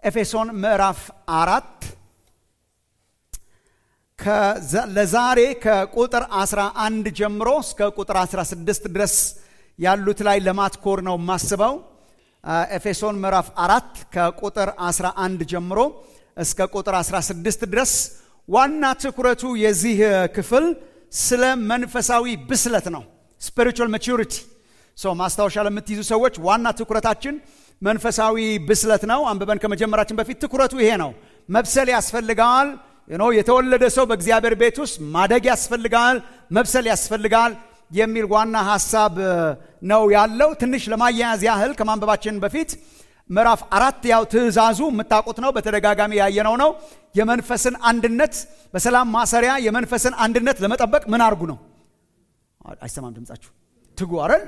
ኤፌሶን ምዕራፍ አራት ለዛሬ ከቁጥር 11 ጀምሮ እስከ ቁጥር 16 ድረስ ያሉት ላይ ለማትኮር ነው የማስበው። ኤፌሶን ምዕራፍ አራት ከቁጥር 11 ጀምሮ እስከ ቁጥር 16 ድረስ ዋና ትኩረቱ የዚህ ክፍል ስለ መንፈሳዊ ብስለት ነው። ስፒሪቹዋል ማቹሪቲ ሰው ማስታወሻ ለምትይዙ ሰዎች ዋና ትኩረታችን መንፈሳዊ ብስለት ነው። አንብበን ከመጀመራችን በፊት ትኩረቱ ይሄ ነው። መብሰል ያስፈልጋል። የተወለደ ሰው በእግዚአብሔር ቤት ውስጥ ማደግ ያስፈልጋል፣ መብሰል ያስፈልጋል የሚል ዋና ሀሳብ ነው ያለው። ትንሽ ለማያያዝ ያህል ከማንበባችን በፊት ምዕራፍ አራት ያው ትእዛዙ የምታውቁት ነው፣ በተደጋጋሚ ያየነው ነው። የመንፈስን አንድነት በሰላም ማሰሪያ የመንፈስን አንድነት ለመጠበቅ ምን አርጉ ነው? አይሰማም ድምጻችሁ ትጉ አይደል?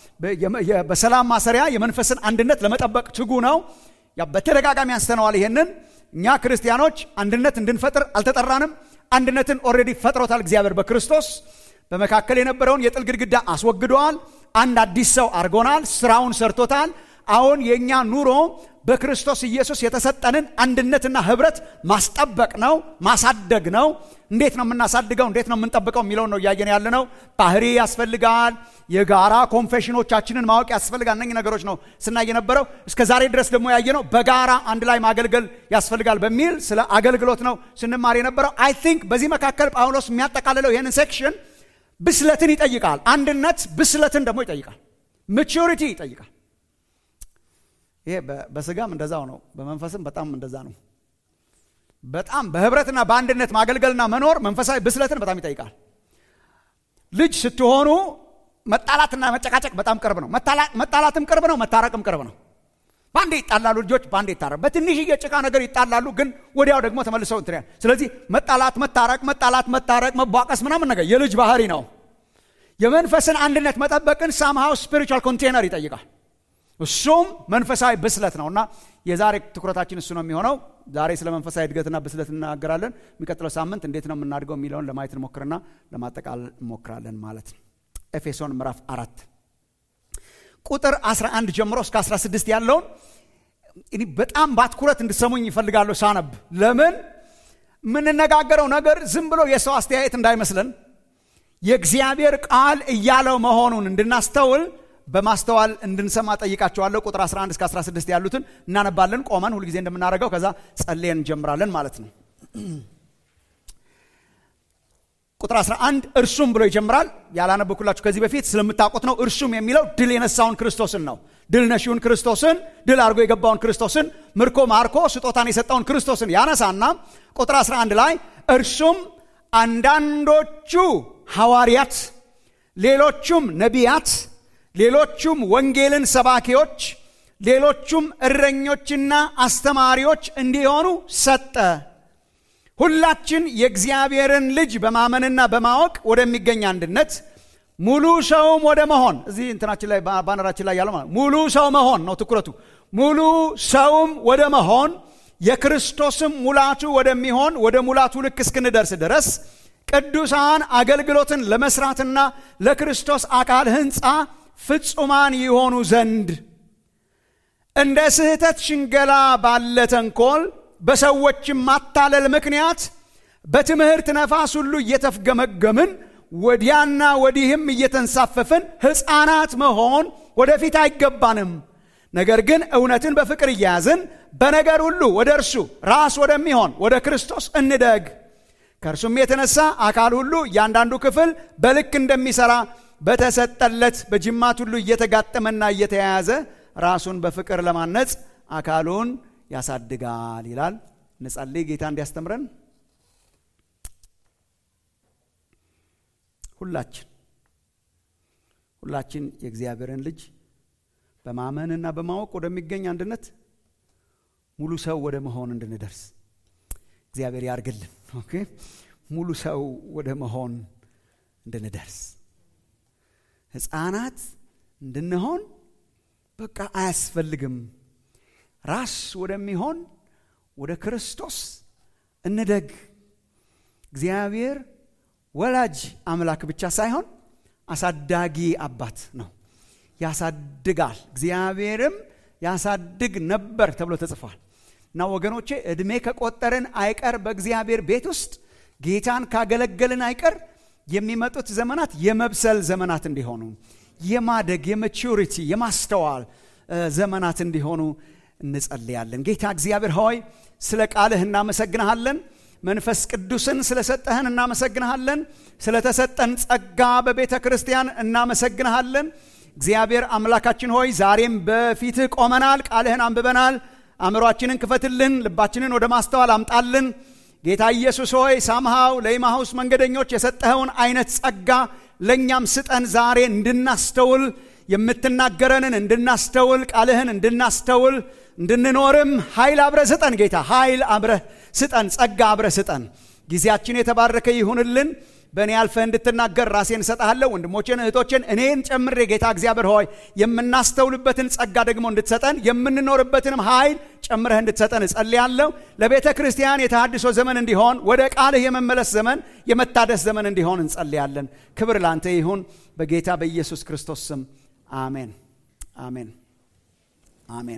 በሰላም ማሰሪያ የመንፈስን አንድነት ለመጠበቅ ትጉ ነው። በተደጋጋሚ አንስተነዋል ይሄንን እኛ ክርስቲያኖች አንድነት እንድንፈጥር አልተጠራንም። አንድነትን ኦልሬዲ ፈጥሮታል እግዚአብሔር በክርስቶስ በመካከል የነበረውን የጥል ግድግዳ አስወግደዋል። አንድ አዲስ ሰው አድርጎናል። ስራውን ሰርቶታል። አሁን የእኛ ኑሮ በክርስቶስ ኢየሱስ የተሰጠንን አንድነትና ህብረት ማስጠበቅ ነው፣ ማሳደግ ነው። እንዴት ነው የምናሳድገው? እንዴት ነው የምንጠብቀው የሚለውን ነው እያየን ያለ ነው። ባህሪ ያስፈልጋል። የጋራ ኮንፌሽኖቻችንን ማወቅ ያስፈልጋል። እነኚህ ነገሮች ነው ስናይ የነበረው። እስከ ዛሬ ድረስ ደግሞ ያየነው በጋራ አንድ ላይ ማገልገል ያስፈልጋል በሚል ስለ አገልግሎት ነው ስንማር የነበረው። አይ ቲንክ በዚህ መካከል ጳውሎስ የሚያጠቃልለው ይህንን ሴክሽን ብስለትን ይጠይቃል። አንድነት ብስለትን ደግሞ ይጠይቃል። ማቹሪቲ ይጠይቃል። ይሄ በስጋም እንደዛው ነው፣ በመንፈስም በጣም እንደዛ ነው። በጣም በህብረትና በአንድነት ማገልገልና መኖር መንፈሳዊ ብስለትን በጣም ይጠይቃል። ልጅ ስትሆኑ መጣላትና መጨቃጨቅ በጣም ቅርብ ነው። መጣላትም ቅርብ ነው፣ መታረቅም ቅርብ ነው። በአንዴ ይጣላሉ ልጆች፣ በአንዴ ይታረቅ። በትንሽዬ ጭቃ ነገር ይጣላሉ፣ ግን ወዲያው ደግሞ ተመልሰው እንትን ያል። ስለዚህ መጣላት፣ መታረቅ፣ መጣላት፣ መታረቅ፣ መቧቀስ ምናምን ነገር የልጅ ባህሪ ነው። የመንፈስን አንድነት መጠበቅን ሳምሃው ስፒሪቹዋል ኮንቴነር ይጠይቃል። እሱም መንፈሳዊ ብስለት ነው እና የዛሬ ትኩረታችን እሱ ነው የሚሆነው። ዛሬ ስለ መንፈሳዊ እድገትና ብስለት እናገራለን። የሚቀጥለው ሳምንት እንዴት ነው የምናድገው የሚለውን ለማየት እንሞክርና ለማጠቃለል እንሞክራለን ማለት ነው። ኤፌሶን ምዕራፍ አራት ቁጥር 11 ጀምሮ እስከ 16 ያለውን እኔ በጣም በአትኩረት እንድሰሙኝ ይፈልጋለሁ ሳነብ። ለምን የምንነጋገረው ነገር ዝም ብሎ የሰው አስተያየት እንዳይመስለን የእግዚአብሔር ቃል እያለው መሆኑን እንድናስተውል በማስተዋል እንድንሰማ ጠይቃቸዋለሁ። ቁጥር 11 እስከ 16 ያሉትን እናነባለን ቆመን ሁልጊዜ እንደምናደርገው፣ ከዛ ጸልየን እንጀምራለን ማለት ነው። ቁጥር 11 እርሱም ብሎ ይጀምራል። ያላነበኩላችሁ ከዚህ በፊት ስለምታውቁት ነው። እርሱም የሚለው ድል የነሳውን ክርስቶስን ነው። ድል ነሺውን ክርስቶስን፣ ድል አድርጎ የገባውን ክርስቶስን፣ ምርኮ ማርኮ ስጦታን የሰጠውን ክርስቶስን ያነሳና ቁጥር 11 ላይ እርሱም አንዳንዶቹ ሐዋርያት፣ ሌሎቹም ነቢያት ሌሎቹም ወንጌልን ሰባኪዎች፣ ሌሎቹም እረኞችና አስተማሪዎች እንዲሆኑ ሰጠ። ሁላችን የእግዚአብሔርን ልጅ በማመንና በማወቅ ወደሚገኝ አንድነት ሙሉ ሰውም ወደ መሆን እዚህ እንትናችን ላይ ባነራችን ላይ ያለው ማለት ሙሉ ሰው መሆን ነው ትኩረቱ። ሙሉ ሰውም ወደ መሆን የክርስቶስም ሙላቱ ወደሚሆን ወደ ሙላቱ ልክ እስክንደርስ ድረስ ቅዱሳን አገልግሎትን ለመስራትና ለክርስቶስ አካል ሕንፃ ፍጹማን የሆኑ ዘንድ እንደ ስህተት ሽንገላ ባለ ተንኮል በሰዎችም ማታለል ምክንያት በትምህርት ነፋስ ሁሉ እየተፍገመገምን ወዲያና ወዲህም እየተንሳፈፍን ሕፃናት መሆን ወደፊት አይገባንም። ነገር ግን እውነትን በፍቅር እያያዝን በነገር ሁሉ ወደ እርሱ ራስ ወደሚሆን ወደ ክርስቶስ እንደግ። ከእርሱም የተነሳ አካል ሁሉ እያንዳንዱ ክፍል በልክ እንደሚሠራ በተሰጠለት በጅማት ሁሉ እየተጋጠመና እየተያያዘ ራሱን በፍቅር ለማነጽ አካሉን ያሳድጋል ይላል። እንጸልይ። ጌታ እንዲያስተምረን ሁላችን ሁላችን የእግዚአብሔርን ልጅ በማመንና በማወቅ ወደሚገኝ አንድነት ሙሉ ሰው ወደ መሆን እንድንደርስ እግዚአብሔር ያርግልን። ኦኬ ሙሉ ሰው ወደ መሆን እንድንደርስ ሕፃናት እንድንሆን በቃ አያስፈልግም። ራስ ወደሚሆን ወደ ክርስቶስ እንደግ። እግዚአብሔር ወላጅ አምላክ ብቻ ሳይሆን አሳዳጊ አባት ነው። ያሳድጋል። እግዚአብሔርም ያሳድግ ነበር ተብሎ ተጽፏል። እና ወገኖቼ ዕድሜ ከቆጠርን አይቀር በእግዚአብሔር ቤት ውስጥ ጌታን ካገለገልን አይቀር የሚመጡት ዘመናት የመብሰል ዘመናት እንዲሆኑ የማደግ የማቹሪቲ የማስተዋል ዘመናት እንዲሆኑ እንጸልያለን። ጌታ እግዚአብሔር ሆይ ስለ ቃልህ እናመሰግንሃለን። መንፈስ ቅዱስን ስለሰጠህን እናመሰግንሃለን። ስለተሰጠን ጸጋ በቤተ ክርስቲያን እናመሰግንሃለን። እግዚአብሔር አምላካችን ሆይ ዛሬም በፊትህ ቆመናል፣ ቃልህን አንብበናል። አእምሯችንን ክፈትልን፣ ልባችንን ወደ ማስተዋል አምጣልን። ጌታ ኢየሱስ ሆይ ሳምሃው ለኢማሁስ መንገደኞች የሰጠኸውን አይነት ጸጋ ለእኛም ስጠን። ዛሬ እንድናስተውል የምትናገረንን እንድናስተውል ቃልህን እንድናስተውል እንድንኖርም ኃይል አብረህ ስጠን። ጌታ ኃይል አብረህ ስጠን፣ ጸጋ አብረህ ስጠን። ጊዜያችን የተባረከ ይሁንልን። በእኔ አልፈህ እንድትናገር ራሴን እሰጥሃለሁ። ወንድሞቼን እህቶቼን፣ እኔን ጨምሬ ጌታ እግዚአብሔር ሆይ የምናስተውልበትን ጸጋ ደግሞ እንድትሰጠን የምንኖርበትንም ኃይል ጨምረህ እንድትሰጠን እጸልያለሁ። ለቤተ ክርስቲያን የተሃድሶ ዘመን እንዲሆን፣ ወደ ቃልህ የመመለስ ዘመን፣ የመታደስ ዘመን እንዲሆን እንጸልያለን። ክብር ላንተ ይሁን በጌታ በኢየሱስ ክርስቶስ ስም አሜን፣ አሜን፣ አሜን።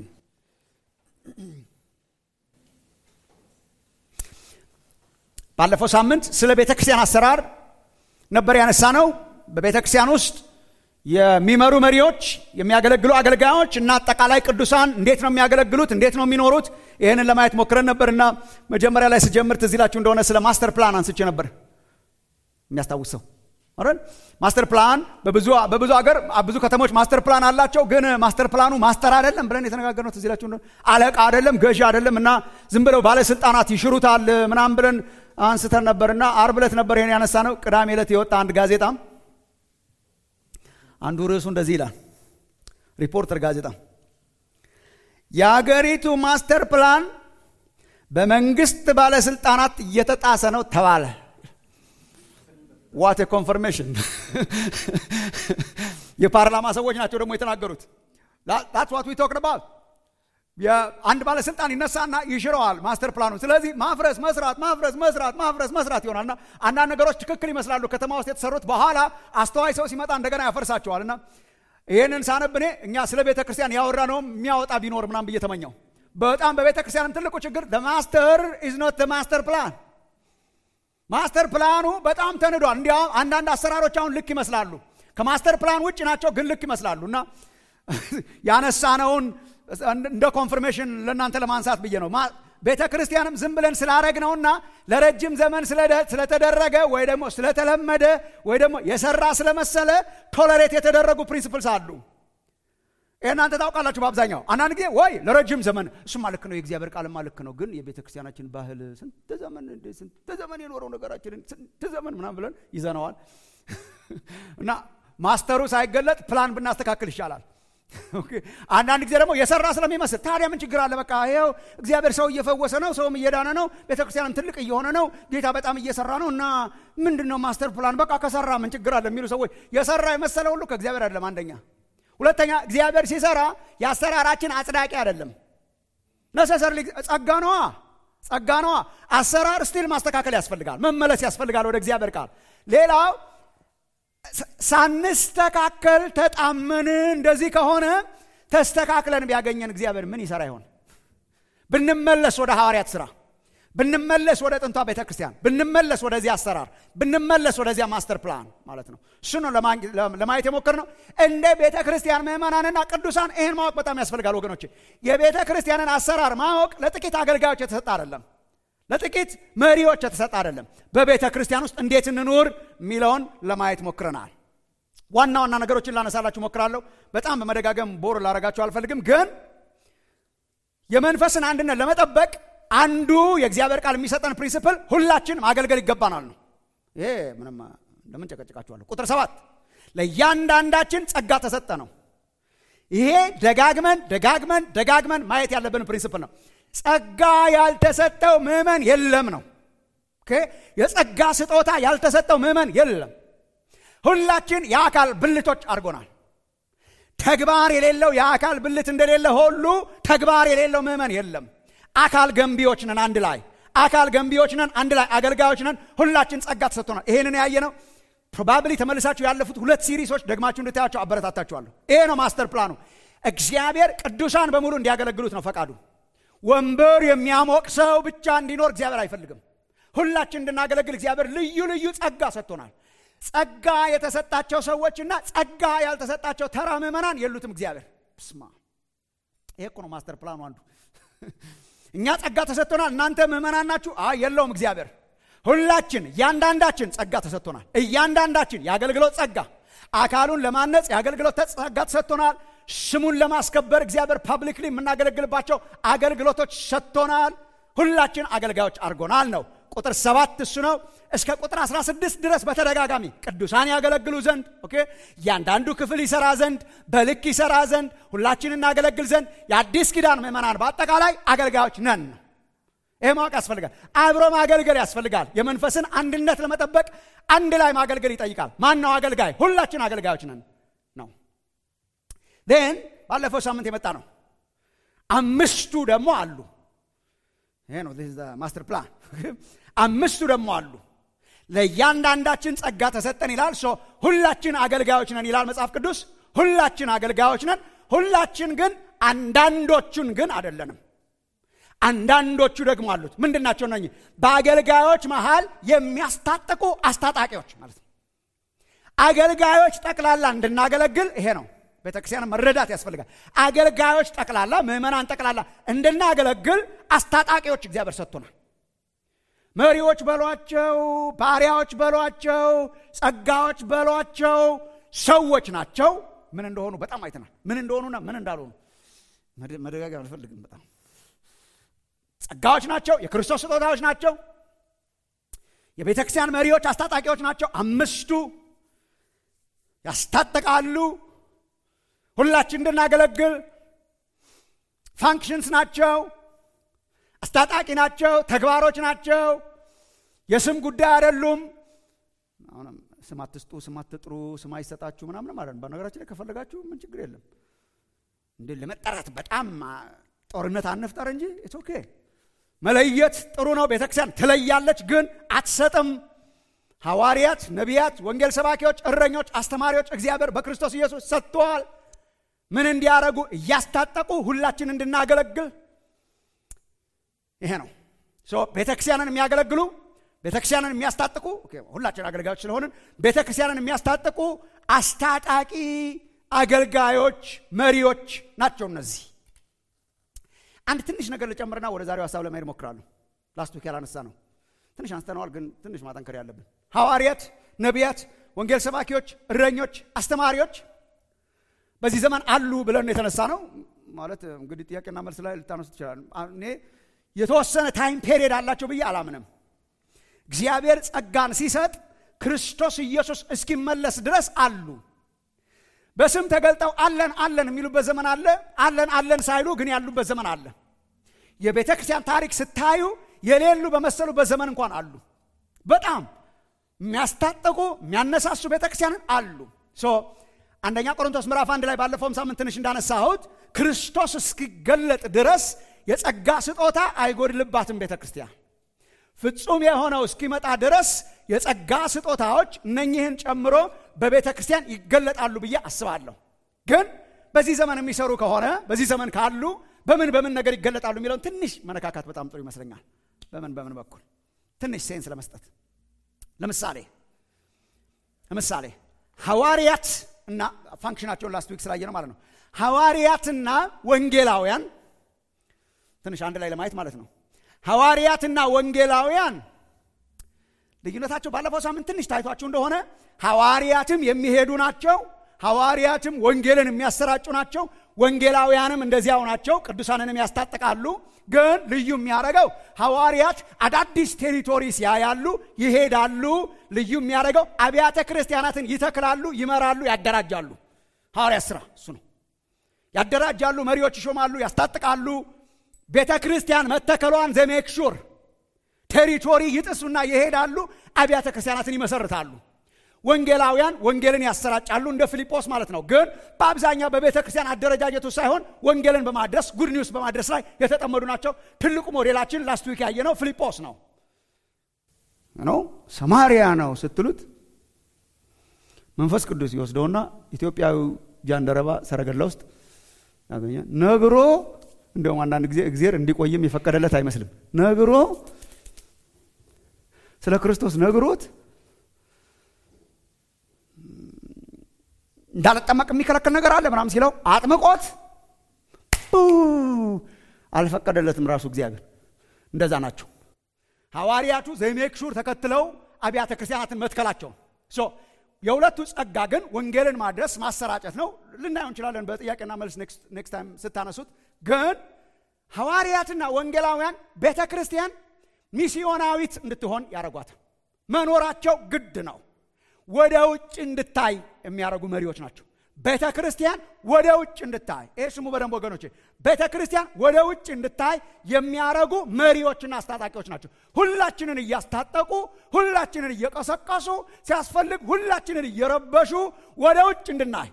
ባለፈው ሳምንት ስለ ቤተ ክርስቲያን አሰራር ነበር ያነሳ ነው። በቤተ ክርስቲያን ውስጥ የሚመሩ መሪዎች፣ የሚያገለግሉ አገልጋዮች እና አጠቃላይ ቅዱሳን እንዴት ነው የሚያገለግሉት? እንዴት ነው የሚኖሩት? ይህንን ለማየት ሞክረን ነበር እና መጀመሪያ ላይ ስጀምር ትዝ ይላችሁ እንደሆነ ስለ ማስተር ፕላን አንስቼ ነበር። የሚያስታውስ ሰው አይደል? ማስተር ፕላን በብዙ በብዙ ሀገር ብዙ ከተሞች ማስተር ፕላን አላቸው። ግን ማስተር ፕላኑ ማስተር አይደለም ብለን የተነጋገርነው ትዝ ይላችሁ እንደሆነ አለቃ አይደለም፣ ገዢ አይደለም እና ዝም ብለው ባለስልጣናት ይሽሩታል ምናምን ብለን አንስተን ነበርና አርብ ዕለት ነበር ይሄን ያነሳ ነው። ቅዳሜ ዕለት የወጣ አንድ ጋዜጣ አንዱ ርዕሱ እንደዚህ ይላል። ሪፖርተር ጋዜጣ የአገሪቱ ማስተር ፕላን በመንግስት ባለስልጣናት እየተጣሰ ነው ተባለ። ዋት ኮንፈርሜሽን! የፓርላማ ሰዎች ናቸው ደግሞ የተናገሩት። that's what we talking about አንድ ባለስልጣን ይነሳና ይሽረዋል ማስተር ፕላኑ። ስለዚህ ማፍረስ መስራት ማፍረስ መስራት ማፍረስ መስራት ይሆናልና አንዳንድ ነገሮች ትክክል ይመስላሉ ከተማ ውስጥ የተሰሩት፣ በኋላ አስተዋይ ሰው ሲመጣ እንደገና ያፈርሳቸዋልና ይህንን ሳነብ እኔ እኛ ስለ ቤተ ክርስቲያን ያወራ ነው የሚያወጣ ቢኖር ምናም ብዬ ተመኘው። በጣም በቤተ ክርስቲያንም ትልቁ ችግር ማስተር ኢዝ ኖት ማስተር ፕላን። ማስተር ፕላኑ በጣም ተንዷል። እንዲያውም አንዳንድ አሰራሮች አሁን ልክ ይመስላሉ፣ ከማስተር ፕላን ውጭ ናቸው፣ ግን ልክ ይመስላሉ እና ያነሳነውን እንደ ኮንፍርሜሽን ለእናንተ ለማንሳት ብዬ ነው። ቤተ ክርስቲያንም ዝም ብለን ስላረግነውና ለረጅም ዘመን ስለተደረገ ወይ ደግሞ ስለተለመደ ወይ ደግሞ የሰራ ስለመሰለ ቶለሬት የተደረጉ ፕሪንሲፕልስ አሉ። ይህ እናንተ ታውቃላችሁ። በአብዛኛው አንዳንድ ጊዜ ወይ ለረጅም ዘመን እሱማ ልክ ነው፣ የእግዚአብሔር ቃልማ ልክ ነው፣ ግን የቤተ ክርስቲያናችን ባህል ስንት ዘመን ስንት ዘመን የኖረው ነገራችንን ስንት ዘመን ምናምን ብለን ይዘነዋል እና ማስተሩ ሳይገለጥ ፕላን ብናስተካክል ይሻላል። አንዳንድ ጊዜ ደግሞ የሰራ ስለሚመስል ታዲያ ምን ችግር አለ? በቃ ይኸው እግዚአብሔር ሰው እየፈወሰ ነው፣ ሰውም እየዳነ ነው፣ ቤተክርስቲያንም ትልቅ እየሆነ ነው፣ ጌታ በጣም እየሰራ ነው እና ምንድን ነው ማስተር ፕላን በቃ ከሰራ ምን ችግር አለ የሚሉ ሰዎች የሰራ የመሰለ ሁሉ ከእግዚአብሔር አይደለም። አንደኛ። ሁለተኛ እግዚአብሔር ሲሰራ የአሰራራችን አጽዳቂ አይደለም። ነሰሰርሊ ጸጋ ነዋ፣ ጸጋ ነዋ። አሰራር ስቲል ማስተካከል ያስፈልጋል፣ መመለስ ያስፈልጋል ወደ እግዚአብሔር ቃል። ሌላው ሳንስተካከል ተጣመን። እንደዚህ ከሆነ ተስተካክለን ቢያገኘን እግዚአብሔር ምን ይሰራ ይሆን? ብንመለስ ወደ ሐዋርያት ሥራ፣ ብንመለስ ወደ ጥንቷ ቤተ ክርስቲያን፣ ብንመለስ ወደዚህ አሰራር፣ ብንመለስ ወደዚያ ማስተር ፕላን ማለት ነው። እሱ ነው ለማየት የሞከርነው። እንደ ቤተ ክርስቲያን ምዕመናንና ቅዱሳን ይህን ማወቅ በጣም ያስፈልጋል ወገኖች። የቤተ ክርስቲያንን አሰራር ማወቅ ለጥቂት አገልጋዮች የተሰጠ አይደለም። ለጥቂት መሪዎች የተሰጠ አይደለም። በቤተ ክርስቲያን ውስጥ እንዴት እንኑር የሚለውን ለማየት ሞክረናል። ዋና ዋና ነገሮችን ላነሳላችሁ ሞክራለሁ። በጣም በመደጋገም ቦር ላረጋችሁ አልፈልግም። ግን የመንፈስን አንድነት ለመጠበቅ አንዱ የእግዚአብሔር ቃል የሚሰጠን ፕሪንሲፕል ሁላችን ማገልገል ይገባናል ነው። ይሄ ምንም ለምን ጨቀጭቃችኋለሁ። ቁጥር ሰባት ለእያንዳንዳችን ጸጋ ተሰጠ ነው። ይሄ ደጋግመን ደጋግመን ደጋግመን ማየት ያለብን ፕሪንሲፕል ነው። ጸጋ ያልተሰጠው ምዕመን የለም ነው። የጸጋ ስጦታ ያልተሰጠው ምዕመን የለም። ሁላችን የአካል ብልቶች አድርጎናል። ተግባር የሌለው የአካል ብልት እንደሌለ ሁሉ ተግባር የሌለው ምዕመን የለም። አካል ገንቢዎች ነን፣ አንድ ላይ አካል ገንቢዎች ነን፣ አንድ ላይ አገልጋዮች ነን። ሁላችን ጸጋ ተሰጥቶናል። ይህንን ያየ ነው። ፕሮባብሊ ተመልሳችሁ ያለፉት ሁለት ሲሪሶች ደግማችሁ እንድታያቸው አበረታታችኋለሁ። ይሄ ነው ማስተር ፕላኑ። እግዚአብሔር ቅዱሳን በሙሉ እንዲያገለግሉት ነው ፈቃዱ። ወንበር የሚያሞቅ ሰው ብቻ እንዲኖር እግዚአብሔር አይፈልግም። ሁላችን እንድናገለግል እግዚአብሔር ልዩ ልዩ ጸጋ ሰጥቶናል። ጸጋ የተሰጣቸው ሰዎችና ጸጋ ያልተሰጣቸው ተራ ምዕመናን የሉትም። እግዚአብሔር ስማ፣ ይሄ እኮ ነው ማስተር ፕላኑ አንዱ። እኛ ጸጋ ተሰጥቶናል፣ እናንተ ምዕመናን ናችሁ። አይ የለውም እግዚአብሔር። ሁላችን እያንዳንዳችን ጸጋ ተሰጥቶናል። እያንዳንዳችን የአገልግሎት ጸጋ አካሉን ለማነጽ የአገልግሎት ጸጋ ተሰጥቶናል። ስሙን ለማስከበር እግዚአብሔር ፓብሊክሊ የምናገለግልባቸው አገልግሎቶች ሰጥቶናል። ሁላችን አገልጋዮች አድርጎናል ነው። ቁጥር ሰባት እሱ ነው። እስከ ቁጥር 16 ድረስ በተደጋጋሚ ቅዱሳን ያገለግሉ ዘንድ ኦኬ፣ እያንዳንዱ ክፍል ይሰራ ዘንድ በልክ ይሰራ ዘንድ ሁላችን እናገለግል ዘንድ የአዲስ ኪዳን ምዕመናን በአጠቃላይ አገልጋዮች ነን ነው። ይሄ ማወቅ ያስፈልጋል። አብሮ ማገልገል ያስፈልጋል። የመንፈስን አንድነት ለመጠበቅ አንድ ላይ ማገልገል ይጠይቃል። ማን ነው አገልጋይ? ሁላችን አገልጋዮች ነን ነው። ን ባለፈው ሳምንት የመጣ ነው። አምስቱ ደግሞ አሉ። ይሄ ነው ማስተር ፕላን። አምስቱ ደግሞ አሉ። ለእያንዳንዳችን ጸጋ ተሰጠን ይላል። ሶ ሁላችን አገልጋዮች ነን ይላል መጽሐፍ ቅዱስ። ሁላችን አገልጋዮች ነን። ሁላችን ግን አንዳንዶቹን ግን አይደለንም። አንዳንዶቹ ደግሞ አሉት። ምንድን ናቸው እነኚህ? በአገልጋዮች መሃል የሚያስታጥቁ አስታጣቂዎች ማለት ነው። አገልጋዮች ጠቅላላ እንድናገለግል ይሄ ነው ቤተክርስቲያን መረዳት ያስፈልጋል። አገልጋዮች ጠቅላላ ምዕመናን ጠቅላላ እንድናገለግል አስታጣቂዎች እግዚአብሔር ሰጥቶናል። መሪዎች በሏቸው፣ ባሪያዎች በሏቸው፣ ጸጋዎች በሏቸው ሰዎች ናቸው። ምን እንደሆኑ በጣም አይተናል። ምን እንደሆኑና ምን እንዳልሆኑ መደጋገም አልፈልግም። በጣም ጸጋዎች ናቸው። የክርስቶስ ስጦታዎች ናቸው። የቤተ ክርስቲያን መሪዎች አስታጣቂዎች ናቸው። አምስቱ ያስታጥቃሉ ሁላችን እንድናገለግል ፋንክሽንስ ናቸው። አስታጣቂ ናቸው። ተግባሮች ናቸው። የስም ጉዳይ አይደሉም። አሁንም ስም አትስጡ፣ ስም አትጥሩ፣ ስም አይሰጣችሁ ምናምን ማለት ነው። በነገራችን ላይ ከፈለጋችሁ ምን ችግር የለም። እንዴ ለመጠራት በጣም ጦርነት አንፍጠር እንጂ ኢትስ ኦኬ። መለየት ጥሩ ነው። ቤተክርስቲያን ትለያለች፣ ግን አትሰጥም። ሐዋርያት፣ ነቢያት፣ ወንጌል ሰባኪዎች፣ እረኞች፣ አስተማሪዎች እግዚአብሔር በክርስቶስ ኢየሱስ ሰጥተዋል። ምን እንዲያደርጉ እያስታጠቁ ሁላችን እንድናገለግል ይሄ ነው። ቤተክርስቲያንን የሚያገለግሉ ቤተክርስቲያንን የሚያስታጥቁ ሁላችን አገልጋዮች ስለሆንን ቤተክርስቲያንን የሚያስታጥቁ አስታጣቂ አገልጋዮች መሪዎች ናቸው እነዚህ። አንድ ትንሽ ነገር ልጨምርና ወደ ዛሬው ሀሳብ ለመሄድ እሞክራለሁ። ላስት ዊክ ያላነሳ ነው ትንሽ አንስተነዋል፣ ግን ትንሽ ማጠንከር ያለብን ሐዋርያት፣ ነቢያት፣ ወንጌል ሰባኪዎች፣ እረኞች፣ አስተማሪዎች በዚህ ዘመን አሉ ብለን የተነሳ ነው። ማለት እንግዲህ ጥያቄና መልስ ላይ ልታነሱ ትችላል። እኔ የተወሰነ ታይም ፔሪየድ አላቸው ብዬ አላምንም። እግዚአብሔር ጸጋን ሲሰጥ ክርስቶስ ኢየሱስ እስኪመለስ ድረስ አሉ። በስም ተገልጠው አለን አለን የሚሉበት ዘመን አለ። አለን አለን ሳይሉ ግን ያሉበት ዘመን አለ። የቤተ ክርስቲያን ታሪክ ስታዩ የሌሉ በመሰሉበት ዘመን እንኳን አሉ። በጣም የሚያስታጥቁ የሚያነሳሱ ቤተ ክርስቲያንን አሉ። አንደኛ ቆሮንቶስ ምዕራፍ አንድ ላይ ባለፈውም ሳምንት ትንሽ እንዳነሳሁት ክርስቶስ እስኪገለጥ ድረስ የጸጋ ስጦታ አይጎድልባትም ቤተ ክርስቲያን። ፍጹም የሆነው እስኪመጣ ድረስ የጸጋ ስጦታዎች እነኚህን ጨምሮ በቤተ ክርስቲያን ይገለጣሉ ብዬ አስባለሁ። ግን በዚህ ዘመን የሚሰሩ ከሆነ በዚህ ዘመን ካሉ በምን በምን ነገር ይገለጣሉ የሚለውን ትንሽ መነካካት በጣም ጥሩ ይመስለኛል። በምን በምን በኩል ትንሽ ሴንስ ለመስጠት ለምሳሌ ለምሳሌ ሐዋርያት እና ፋንክሽናቸውን ላስት ዊክ ስላየ ነው ማለት ነው። ሐዋርያትና ወንጌላውያን ትንሽ አንድ ላይ ለማየት ማለት ነው። ሐዋርያትና ወንጌላውያን ልዩነታቸው ባለፈው ሳምንት ትንሽ ታይቷችሁ እንደሆነ ሐዋርያትም የሚሄዱ ናቸው። ሐዋርያትም ወንጌልን የሚያሰራጩ ናቸው። ወንጌላውያንም እንደዚያው ናቸው። ቅዱሳንንም ያስታጥቃሉ። ግን ልዩ የሚያደርገው ሐዋርያት አዳዲስ ቴሪቶሪስ ያያሉ፣ ይሄዳሉ። ልዩ የሚያደርገው አብያተ ክርስቲያናትን ይተክላሉ፣ ይመራሉ፣ ያደራጃሉ። ሐዋርያት ስራ እሱ ነው። ያደራጃሉ፣ መሪዎች ይሾማሉ፣ ያስታጥቃሉ። ቤተ ክርስቲያን መተከሏን ዘሜክ ሹር ቴሪቶሪ ይጥሱና ይሄዳሉ፣ አብያተ ክርስቲያናትን ይመሰርታሉ። ወንጌላውያን ወንጌልን ያሰራጫሉ እንደ ፊልጶስ ማለት ነው። ግን በአብዛኛው በቤተ ክርስቲያን አደረጃጀቱ ሳይሆን ወንጌልን በማድረስ ጉድ ኒውስ በማድረስ ላይ የተጠመዱ ናቸው። ትልቁ ሞዴላችን ላስት ዊክ ያየነው ፊልጶስ ነው ነው ሰማሪያ ነው ስትሉት መንፈስ ቅዱስ ይወስደውና ኢትዮጵያዊ ጃንደረባ ሰረገላ ውስጥ ያገኛል። ነግሮ እንዲሁም አንዳንድ ጊዜ እግዜር እንዲቆይም የፈቀደለት አይመስልም። ነግሮ ስለ ክርስቶስ ነግሮት እንዳልጠመቅ የሚከለክል ነገር አለ ምናምን ሲለው አጥምቆት አልፈቀደለትም ራሱ እግዚአብሔር። እንደዛ ናቸው ሐዋርያቱ ዘሜክሹር ተከትለው አብያተ ክርስቲያናትን መትከላቸው። የሁለቱ ጸጋ ግን ወንጌልን ማድረስ ማሰራጨት ነው። ልናየው እንችላለን በጥያቄና መልስ ኔክስት ታይም ስታነሱት። ግን ሐዋርያትና ወንጌላውያን ቤተ ክርስቲያን ሚስዮናዊት እንድትሆን ያደረጓታል። መኖራቸው ግድ ነው። ወደ ውጭ እንድታይ የሚያደርጉ መሪዎች ናቸው። ቤተ ክርስቲያን ወደ ውጭ እንድታይ ይህ ስሙ በደንብ ወገኖች፣ ቤተ ክርስቲያን ወደ ውጭ እንድታይ የሚያደርጉ መሪዎችና አስታጣቂዎች ናቸው። ሁላችንን እያስታጠቁ፣ ሁላችንን እየቀሰቀሱ፣ ሲያስፈልግ ሁላችንን እየረበሹ ወደ ውጭ እንድናይ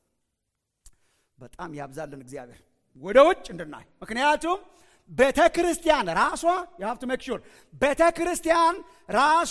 በጣም ያብዛልን እግዚአብሔር። ወደ ውጭ እንድናይ ምክንያቱም ቤተ ክርስቲያን ራሷ የሀብት መክሹር ቤተ ክርስቲያን ራሷ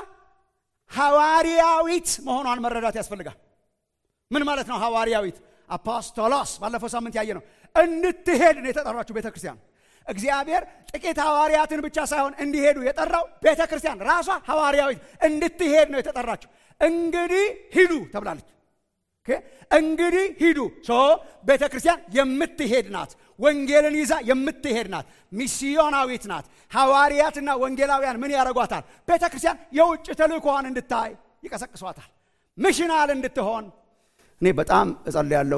ሐዋርያዊት መሆኗን መረዳት ያስፈልጋል። ምን ማለት ነው ሐዋርያዊት? አፖስቶሎስ ባለፈው ሳምንት ያየ ነው። እንድትሄድ ነው የተጠራችሁ ቤተ ክርስቲያን። እግዚአብሔር ጥቂት ሐዋርያትን ብቻ ሳይሆን እንዲሄዱ የጠራው ቤተ ክርስቲያን ራሷ ሐዋርያዊት እንድትሄድ ነው የተጠራችሁ። እንግዲህ ሂዱ ተብላለች። እንግዲህ ሂዱ። ሶ ቤተ ክርስቲያን የምትሄድ ናት። ወንጌልን ይዛ የምትሄድ ናት። ሚስዮናዊት ናት። ሐዋርያትና ወንጌላውያን ምን ያደርጓታል? ቤተ ክርስቲያን የውጭ ተልእኮዋን እንድታይ ይቀሰቅሷታል። ምሽናል እንድትሆን እኔ በጣም እጸልያለሁ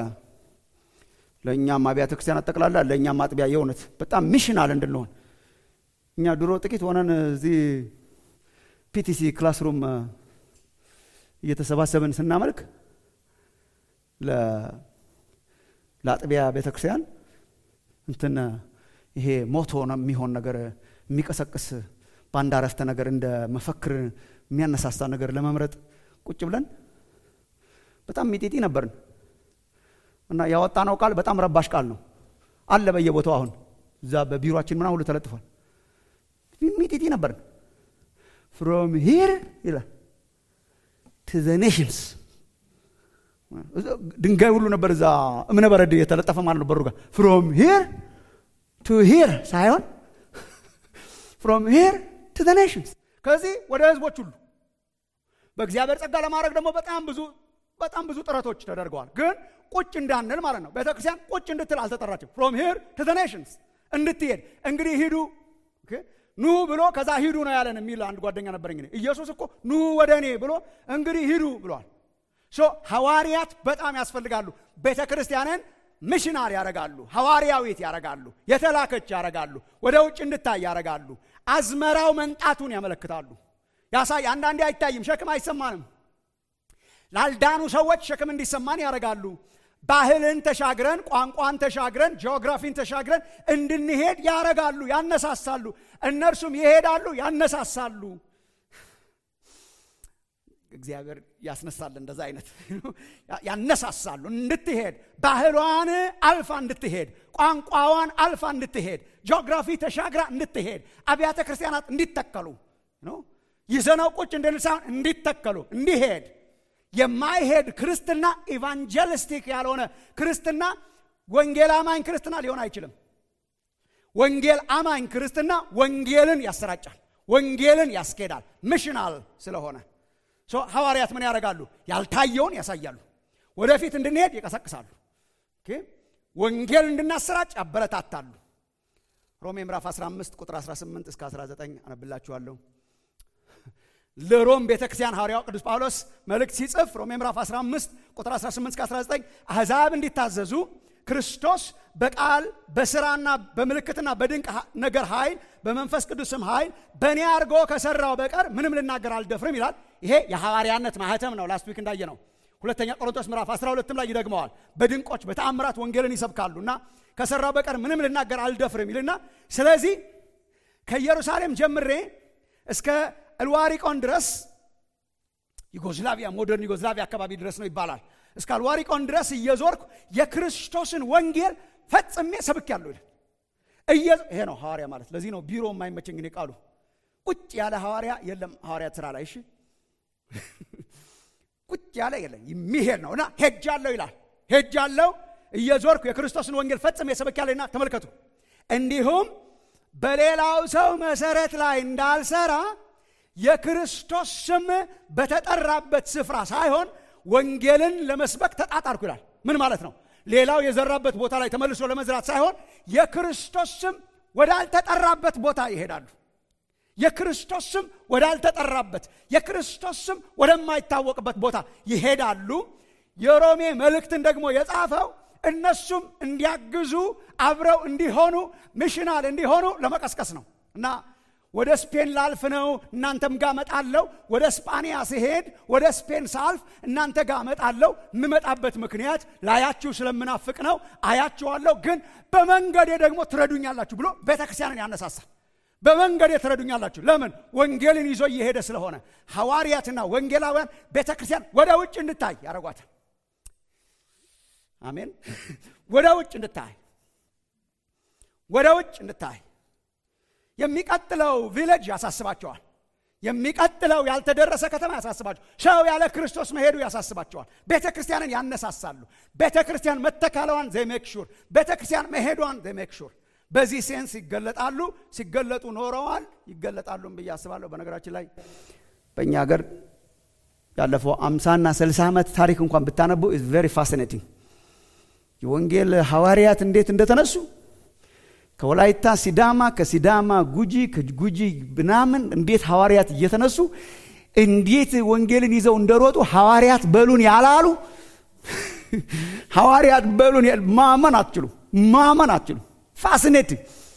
ለእኛም አብያተ ክርስቲያናት ጠቅላላ ለእኛም አጥቢያ የእውነት በጣም ሚሽናል እንድንሆን። እኛ ድሮ ጥቂት ሆነን እዚህ ፒቲሲ ክላስሩም እየተሰባሰብን ስናመልክ ለአጥቢያ ቤተ ክርስቲያን እንትን ይሄ ሞቶ ነው የሚሆን ነገር የሚቀሰቅስ በአንድ አረፍተ ነገር እንደ መፈክር የሚያነሳሳ ነገር ለመምረጥ ቁጭ ብለን በጣም ሚጢጢ ነበርን እና ያወጣነው ቃል በጣም ረባሽ ቃል ነው አለ በየቦታው አሁን እዛ በቢሮችን ምናምን ሁሉ ተለጥፏል ሚጢጢ ነበርን ፍሮም ሂር ይላል ቱ ዘ ኔሽንስ ድንጋይ ሁሉ ነበር እዛ እምነ በረድ የተለጠፈ ማለት ነው በሩ ጋር ፍሮም ሂር ቱ ሂር ሳይሆን ፍሮም ሂር ቱ ዘ ኔሽንስ ከዚህ ወደ ህዝቦች ሁሉ በእግዚአብሔር ጸጋ ለማድረግ ደግሞ በጣም ብዙ በጣም ብዙ ጥረቶች ተደርገዋል። ግን ቁጭ እንዳንል ማለት ነው። ቤተክርስቲያን ቁጭ እንድትል አልተጠራችም። ፍሮም ሂር ቱ ዘ ኔሽንስ እንድትሄድ እንግዲህ ሂዱ ኑ ብሎ ከዛ ሂዱ ነው ያለን የሚል አንድ ጓደኛ ነበረኝ። ኢየሱስ እኮ ኑ ወደ እኔ ብሎ እንግዲህ ሂዱ ብሏል። ሶ ሐዋርያት በጣም ያስፈልጋሉ። ቤተ ክርስቲያንን ሚሽናር ያረጋሉ፣ ሐዋርያዊት ያረጋሉ፣ የተላከች ያረጋሉ፣ ወደ ውጭ እንድታይ ያረጋሉ። አዝመራው መንጣቱን ያመለክታሉ። ያሳይ አንዳንዴ አይታይም፣ ሸክም አይሰማንም። ላልዳኑ ሰዎች ሸክም እንዲሰማን ያደርጋሉ። ባህልን ተሻግረን ቋንቋን ተሻግረን ጂኦግራፊን ተሻግረን እንድንሄድ ያረጋሉ፣ ያነሳሳሉ። እነርሱም ይሄዳሉ፣ ያነሳሳሉ። እግዚአብሔር ያስነሳል። እንደዛ አይነት ያነሳሳሉ እንድትሄድ ባህሏን አልፋ እንድትሄድ ቋንቋዋን አልፋ እንድትሄድ ጂኦግራፊ ተሻግራ እንድትሄድ አብያተ ክርስቲያናት እንዲተከሉ ይዘነው ቁጭ እንድንል ሳይሆን እንዲተከሉ እንዲሄድ የማይሄድ ክርስትና ኢቫንጀሊስቲክ ያልሆነ ክርስትና ወንጌል አማኝ ክርስትና ሊሆን አይችልም። ወንጌል አማኝ ክርስትና ወንጌልን ያሰራጫል፣ ወንጌልን ያስኬዳል። ሚሽናል ስለሆነ ሐዋርያት ምን ያደርጋሉ? ያልታየውን ያሳያሉ፣ ወደፊት እንድንሄድ ይቀሰቅሳሉ፣ ወንጌል እንድናሰራጭ ያበረታታሉ። ሮሜ ምዕራፍ 15 ቁጥር 18 እስከ 19 አነብላችኋለሁ። ለሮም ቤተ ክርስቲያን ሐዋርያው ቅዱስ ጳውሎስ መልእክት ሲጽፍ ሮሜ ምዕራፍ 15 ቁጥር 18 እስከ 19 አሕዛብ እንዲታዘዙ ክርስቶስ በቃል በስራና በምልክትና በድንቅ ነገር ኃይል በመንፈስ ቅዱስም ኃይል በእኔ አድርጎ ከሰራው በቀር ምንም ልናገር አልደፍርም ይላል። ይሄ የሐዋርያነት ማህተም ነው። ላስት ዊክ እንዳየ ነው። ሁለተኛ ቆሮንቶስ ምዕራፍ 12 ላይ ይደግመዋል። በድንቆች በተአምራት ወንጌልን ይሰብካሉ እና ከሰራው በቀር ምንም ልናገር አልደፍርም ይልና ስለዚህ ከኢየሩሳሌም ጀምሬ እስከ እልዋሪቆን ድረስ ዩጎዝላቪያ ሞደርን ዩጎዝላቪያ አካባቢ ድረስ ነው ይባላል። እስከ አልዋሪቆን ድረስ እየዞርኩ የክርስቶስን ወንጌል ፈጽሜ ሰብኬአለሁ ይላል። ይሄ ነው ሐዋርያ ማለት። ለዚህ ነው ቢሮ የማይመቸኝ እኔ ቃሉ ቁጭ ያለ ሐዋርያ የለም። ሐዋርያት ስራ ላይ እሺ፣ ቁጭ ያለ የለም። የሚሄድ ነው እና ሄጃለሁ ይላል። ሄጃለሁ እየዞርኩ የክርስቶስን ወንጌል ፈጽሜ ሰብኬአለሁና ተመልከቱ። እንዲሁም በሌላው ሰው መሰረት ላይ እንዳልሰራ የክርስቶስ ስም በተጠራበት ስፍራ ሳይሆን ወንጌልን ለመስበክ ተጣጣርኩ ይላል። ምን ማለት ነው? ሌላው የዘራበት ቦታ ላይ ተመልሶ ለመዝራት ሳይሆን የክርስቶስ ስም ወዳልተጠራበት ቦታ ይሄዳሉ። የክርስቶስ ስም ወዳልተጠራበት፣ የክርስቶስ ስም ወደማይታወቅበት ቦታ ይሄዳሉ። የሮሜ መልእክትን ደግሞ የጻፈው እነሱም እንዲያግዙ አብረው እንዲሆኑ ሚሽናል እንዲሆኑ ለመቀስቀስ ነው እና ወደ ስፔን ላልፍ ነው እናንተም ጋር መጣለው። ወደ ስጳንያ ሲሄድ ወደ ስፔን ሳልፍ እናንተ ጋር መጣለው። የምመጣበት ምክንያት ላያችሁ ስለምናፍቅ ነው። አያችኋለሁ፣ ግን በመንገዴ ደግሞ ትረዱኛላችሁ ብሎ ቤተ ክርስቲያንን ያነሳሳል። በመንገዴ ትረዱኛላችሁ። ለምን? ወንጌልን ይዞ እየሄደ ስለሆነ ሐዋርያትና ወንጌላውያን ቤተ ክርስቲያን ወደ ውጭ እንድታይ ያደረጓታል። አሜን። ወደ ውጭ እንድታይ ወደ ውጭ እንድታይ የሚቀጥለው ቪሌጅ ያሳስባቸዋል። የሚቀጥለው ያልተደረሰ ከተማ ያሳስባቸዋል። ሰው ያለ ክርስቶስ መሄዱ ያሳስባቸዋል። ቤተ ክርስቲያንን ያነሳሳሉ። ቤተ ክርስቲያን መተካለዋን ዘሜክ ሹር፣ ቤተ ክርስቲያን መሄዷን ዘሜክ ሹር። በዚህ ሴንስ ይገለጣሉ። ሲገለጡ ኖረዋል፣ ይገለጣሉም ብዬ አስባለሁ። በነገራችን ላይ በእኛ ሀገር ያለፈው አምሳና ስልሳ ዓመት ታሪክ እንኳን ብታነቡ ኢዝ ቬሪ ፋሲኔቲንግ የወንጌል ሐዋርያት እንዴት እንደተነሱ ከወላይታ ሲዳማ፣ ከሲዳማ ጉጂ፣ ከጉጂ ምናምን እንዴት ሐዋርያት እየተነሱ እንዴት ወንጌልን ይዘው እንደሮጡ ሐዋርያት በሉን ያላሉ ሐዋርያት በሉን ማመን አትችሉ፣ ማመን አትችሉ። ፋሲኔቲንግ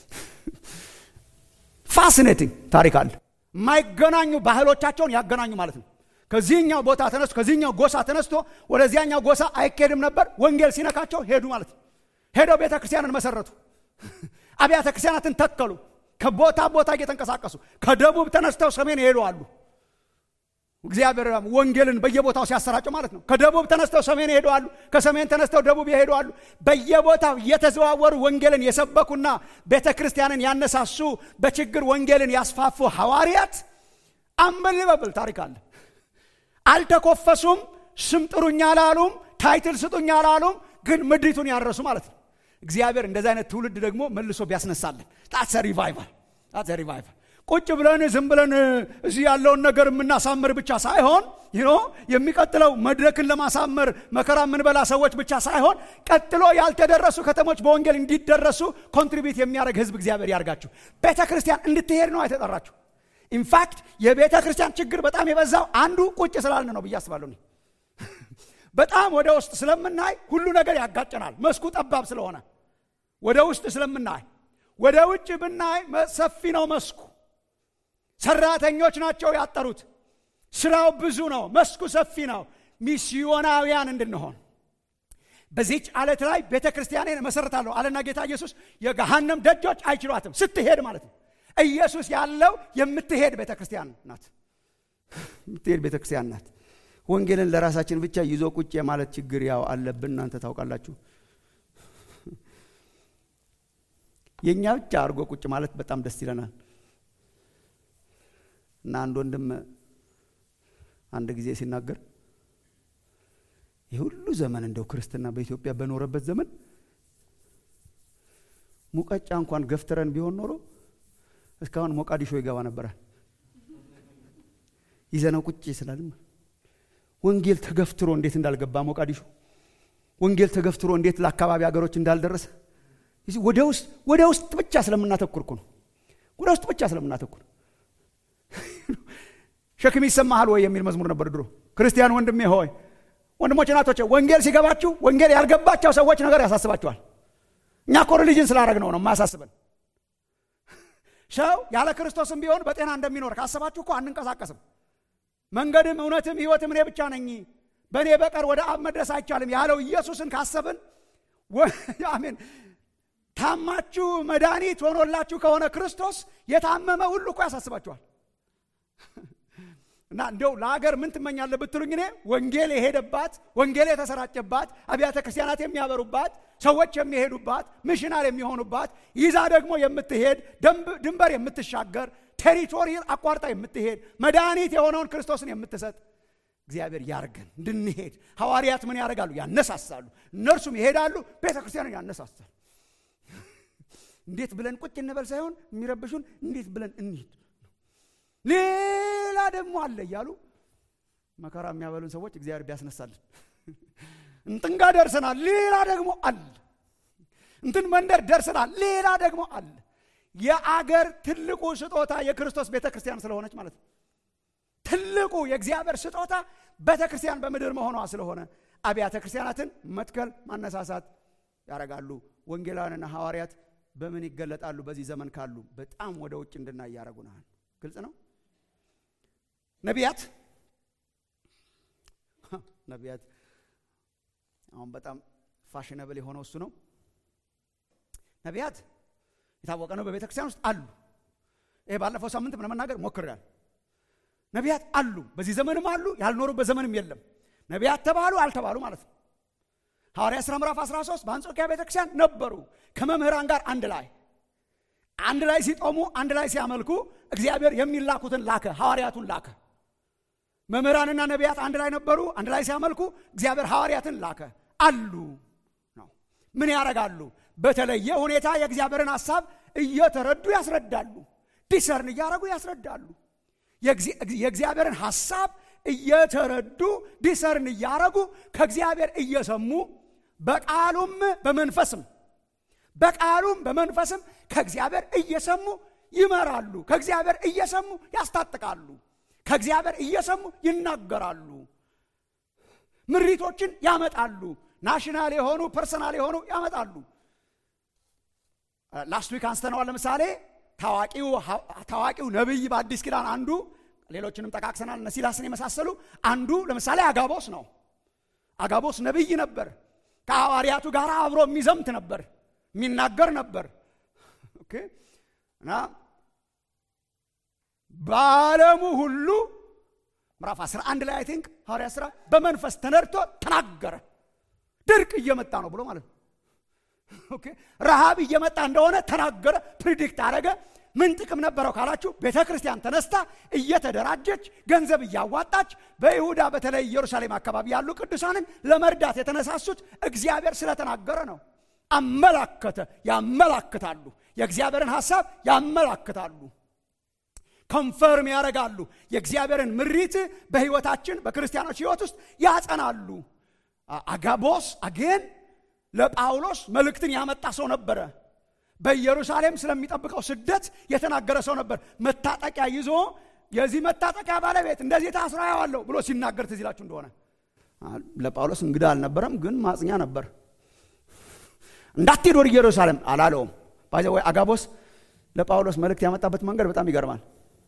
ፋሲኔቲንግ ታሪክ አለ። የማይገናኙ ባህሎቻቸውን ያገናኙ ማለት ነው። ከዚህኛው ቦታ ተነስቶ ከዚህኛው ጎሳ ተነስቶ ወደዚያኛው ጎሳ አይኬድም ነበር። ወንጌል ሲነካቸው ሄዱ ማለት ነው። ሄደው ቤተ ክርስቲያንን መሰረቱ። አብያተ ክርስቲያናትን ተከሉ። ከቦታ ቦታ እየተንቀሳቀሱ ከደቡብ ተነስተው ሰሜን ይሄዱ አሉ። እግዚአብሔር ወንጌልን በየቦታው ሲያሰራጨው ማለት ነው። ከደቡብ ተነስተው ሰሜን ይሄዱ አሉ። ከሰሜን ተነስተው ደቡብ ይሄዱ አሉ። በየቦታው እየተዘዋወሩ ወንጌልን የሰበኩና ቤተ ክርስቲያንን ያነሳሱ በችግር ወንጌልን ያስፋፉ ሐዋርያት አንበልበብል ታሪክ አለ። አልተኮፈሱም። ስም ጥሩኝ አላሉም። ታይትል ስጡኝ አላሉም። ግን ምድሪቱን ያረሱ ማለት ነው። እግዚአብሔር እንደዚህ አይነት ትውልድ ደግሞ መልሶ ቢያስነሳለን ጣትሰ ሪቫይቫል ጣትሰ ሪቫይቫል ቁጭ ብለን ዝም ብለን እዚህ ያለውን ነገር የምናሳምር ብቻ ሳይሆን ይኖ የሚቀጥለው መድረክን ለማሳመር መከራ የምንበላ ሰዎች ብቻ ሳይሆን ቀጥሎ ያልተደረሱ ከተሞች በወንጌል እንዲደረሱ ኮንትሪቢዩት የሚያደርግ ህዝብ እግዚአብሔር ያርጋችሁ። ቤተ ክርስቲያን እንድትሄድ ነው የተጠራችሁ። ኢንፋክት የቤተ ክርስቲያን ችግር በጣም የበዛው አንዱ ቁጭ ስላልን ነው ብዬ አስባለሁ። በጣም ወደ ውስጥ ስለምናይ ሁሉ ነገር ያጋጨናል። መስኩ ጠባብ ስለሆነ ወደ ውስጥ ስለምናይ፣ ወደ ውጭ ብናይ ሰፊ ነው መስኩ። ሰራተኞች ናቸው ያጠሩት። ስራው ብዙ ነው፣ መስኩ ሰፊ ነው። ሚስዮናውያን እንድንሆን በዚች አለት ላይ ቤተ ክርስቲያኔን መሰረታለሁ አለና ጌታ ኢየሱስ የገሃነም ደጆች አይችሏትም። ስትሄድ ማለት ነው። ኢየሱስ ያለው የምትሄድ ቤተ ክርስቲያን ናት። የምትሄድ ቤተ ክርስቲያን ናት። ወንጌልን ለራሳችን ብቻ ይዞ ቁጭ የማለት ችግር ያው አለብን። እናንተ ታውቃላችሁ። የእኛ ብቻ አድርጎ ቁጭ ማለት በጣም ደስ ይለናል። እና አንድ ወንድም አንድ ጊዜ ሲናገር የሁሉ ዘመን እንደው ክርስትና በኢትዮጵያ በኖረበት ዘመን ሙቀጫ እንኳን ገፍትረን ቢሆን ኖሮ እስካሁን ሞቃዲሾ ይገባ ነበራል። ይዘነው ቁጭ ስላልም ወንጌል ተገፍትሮ እንዴት እንዳልገባ ሞቃዲሾ፣ ወንጌል ተገፍትሮ እንዴት ለአካባቢ ሀገሮች እንዳልደረሰ ወደ ውስጥ ወደ ውስጥ ብቻ ስለምናተኩር እኮ ነው። ወደ ውስጥ ብቻ ስለምናተኩር ሸክም ይሰማሃል ወይ የሚል መዝሙር ነበር ድሮ። ክርስቲያን ወንድሜ ሆይ ወንድሞች እናቶች፣ ወንጌል ሲገባችሁ ወንጌል ያልገባቸው ሰዎች ነገር ያሳስባቸዋል። እኛ እኮ ሪሊጅን ስላደረግ ነው ነው የማያሳስበን። ሰው ያለ ክርስቶስም ቢሆን በጤና እንደሚኖር ካሰባችሁ እኮ አንንቀሳቀስም። መንገድም እውነትም ሕይወትም እኔ ብቻ ነኝ፣ በእኔ በቀር ወደ አብ መድረስ አይቻልም ያለው ኢየሱስን ካሰብን አሜን ታማችሁ መድኃኒት ሆኖላችሁ ከሆነ ክርስቶስ የታመመ ሁሉ እኮ ያሳስባችኋል። እና እንደው ለሀገር ምን ትመኛለህ ብትሉኝ እኔ ወንጌል የሄደባት ወንጌል የተሰራጨባት አብያተ ክርስቲያናት የሚያበሩባት ሰዎች የሚሄዱባት ሚሽናል የሚሆኑባት ይዛ ደግሞ የምትሄድ ድንበር የምትሻገር ቴሪቶሪ አቋርጣ የምትሄድ መድኃኒት የሆነውን ክርስቶስን የምትሰጥ እግዚአብሔር ያርገን እንድንሄድ። ሐዋርያት ምን ያደርጋሉ? ያነሳሳሉ። እነርሱም ይሄዳሉ፣ ቤተ ክርስቲያንን ያነሳሳሉ። እንዴት ብለን ቁጭ እንበል ሳይሆን የሚረብሹን እንዴት ብለን እንሂድ፣ ሌላ ደግሞ አለ እያሉ መከራ የሚያበሉን ሰዎች እግዚአብሔር ቢያስነሳልን። እንትን ጋር ደርሰናል፣ ሌላ ደግሞ አለ። እንትን መንደር ደርሰናል፣ ሌላ ደግሞ አለ። የአገር ትልቁ ስጦታ የክርስቶስ ቤተ ክርስቲያን ስለሆነች ማለት ነው። ትልቁ የእግዚአብሔር ስጦታ ቤተ ክርስቲያን በምድር መሆኗ ስለሆነ አብያተ ክርስቲያናትን መትከል፣ ማነሳሳት ያደርጋሉ። ወንጌላውያንና ሐዋርያት በምን ይገለጣሉ? በዚህ ዘመን ካሉ በጣም ወደ ውጭ እንድናይ ያደርጉናል። ግልጽ ነው። ነቢያት ነቢያት አሁን በጣም ፋሽነብል የሆነው እሱ ነው። ነቢያት የታወቀ ነው፣ በቤተ ክርስቲያን ውስጥ አሉ። ይሄ ባለፈው ሳምንት ለመናገር ሞክሬያል። ነቢያት አሉ፣ በዚህ ዘመንም አሉ፣ ያልኖሩበት ዘመንም የለም። ነቢያት ተባሉ አልተባሉ ማለት ነው። ሐዋርያ ሥራ ምዕራፍ 13 በአንጾኪያ ቤተ ክርስቲያን ነበሩ ከመምህራን ጋር አንድ ላይ አንድ ላይ ሲጦሙ አንድ ላይ ሲያመልኩ እግዚአብሔር የሚላኩትን ላከ፣ ሐዋርያቱን ላከ። መምህራንና ነቢያት አንድ ላይ ነበሩ፣ አንድ ላይ ሲያመልኩ እግዚአብሔር ሐዋርያትን ላከ። አሉ ነው። ምን ያደርጋሉ? በተለየ ሁኔታ የእግዚአብሔርን ሐሳብ እየተረዱ ያስረዳሉ። ዲሰርን እያደረጉ ያስረዳሉ። የእግዚአብሔርን ሐሳብ እየተረዱ ዲሰርን እያደረጉ ከእግዚአብሔር እየሰሙ በቃሉም በመንፈስም በቃሉም በመንፈስም ከእግዚአብሔር እየሰሙ ይመራሉ። ከእግዚአብሔር እየሰሙ ያስታጥቃሉ። ከእግዚአብሔር እየሰሙ ይናገራሉ። ምሪቶችን ያመጣሉ። ናሽናል የሆኑ ፐርሰናል የሆኑ ያመጣሉ። ላስት ዊክ አንስተነዋል። ለምሳሌ ታዋቂው ነቢይ በአዲስ ኪዳን አንዱ ሌሎችንም ጠቃቅሰናል። እነ ሲላስን የመሳሰሉ አንዱ ለምሳሌ አጋቦስ ነው። አጋቦስ ነቢይ ነበር። ከሐዋርያቱ ጋር አብሮ የሚዘምት ነበር፣ የሚናገር ነበር። ኦኬ እና በዓለሙ ሁሉ ምዕራፍ 11 ላይ አይ ቲንክ ሐዋርያ ሥራ በመንፈስ ተነድቶ ተናገረ። ድርቅ እየመጣ ነው ብሎ ማለት ነው። ኦኬ ረሃብ እየመጣ እንደሆነ ተናገረ፣ ፕሪዲክት አደረገ። ምን ጥቅም ነበረው ካላችሁ ቤተ ክርስቲያን ተነስታ እየተደራጀች ገንዘብ እያዋጣች በይሁዳ በተለይ ኢየሩሳሌም አካባቢ ያሉ ቅዱሳንን ለመርዳት የተነሳሱት እግዚአብሔር ስለተናገረ ነው። አመላከተ፣ ያመላክታሉ። የእግዚአብሔርን ሐሳብ ያመላክታሉ፣ ኮንፈርም ያደርጋሉ። የእግዚአብሔርን ምሪት በሕይወታችን በክርስቲያኖች ሕይወት ውስጥ ያጸናሉ። አጋቦስ አጌን ለጳውሎስ መልእክትን ያመጣ ሰው ነበረ። በኢየሩሳሌም ስለሚጠብቀው ስደት የተናገረ ሰው ነበር። መታጠቂያ ይዞ የዚህ መታጠቂያ ባለቤት እንደዚህ ታስራ ያዋለሁ ብሎ ሲናገር ትዝ ይላችሁ እንደሆነ ለጳውሎስ እንግዳ አልነበረም፣ ግን ማጽኛ ነበር። እንዳትሄድ ወደ ኢየሩሳሌም አላለውም። ባይዘ ወይ አጋቦስ ለጳውሎስ መልእክት ያመጣበት መንገድ በጣም ይገርማል።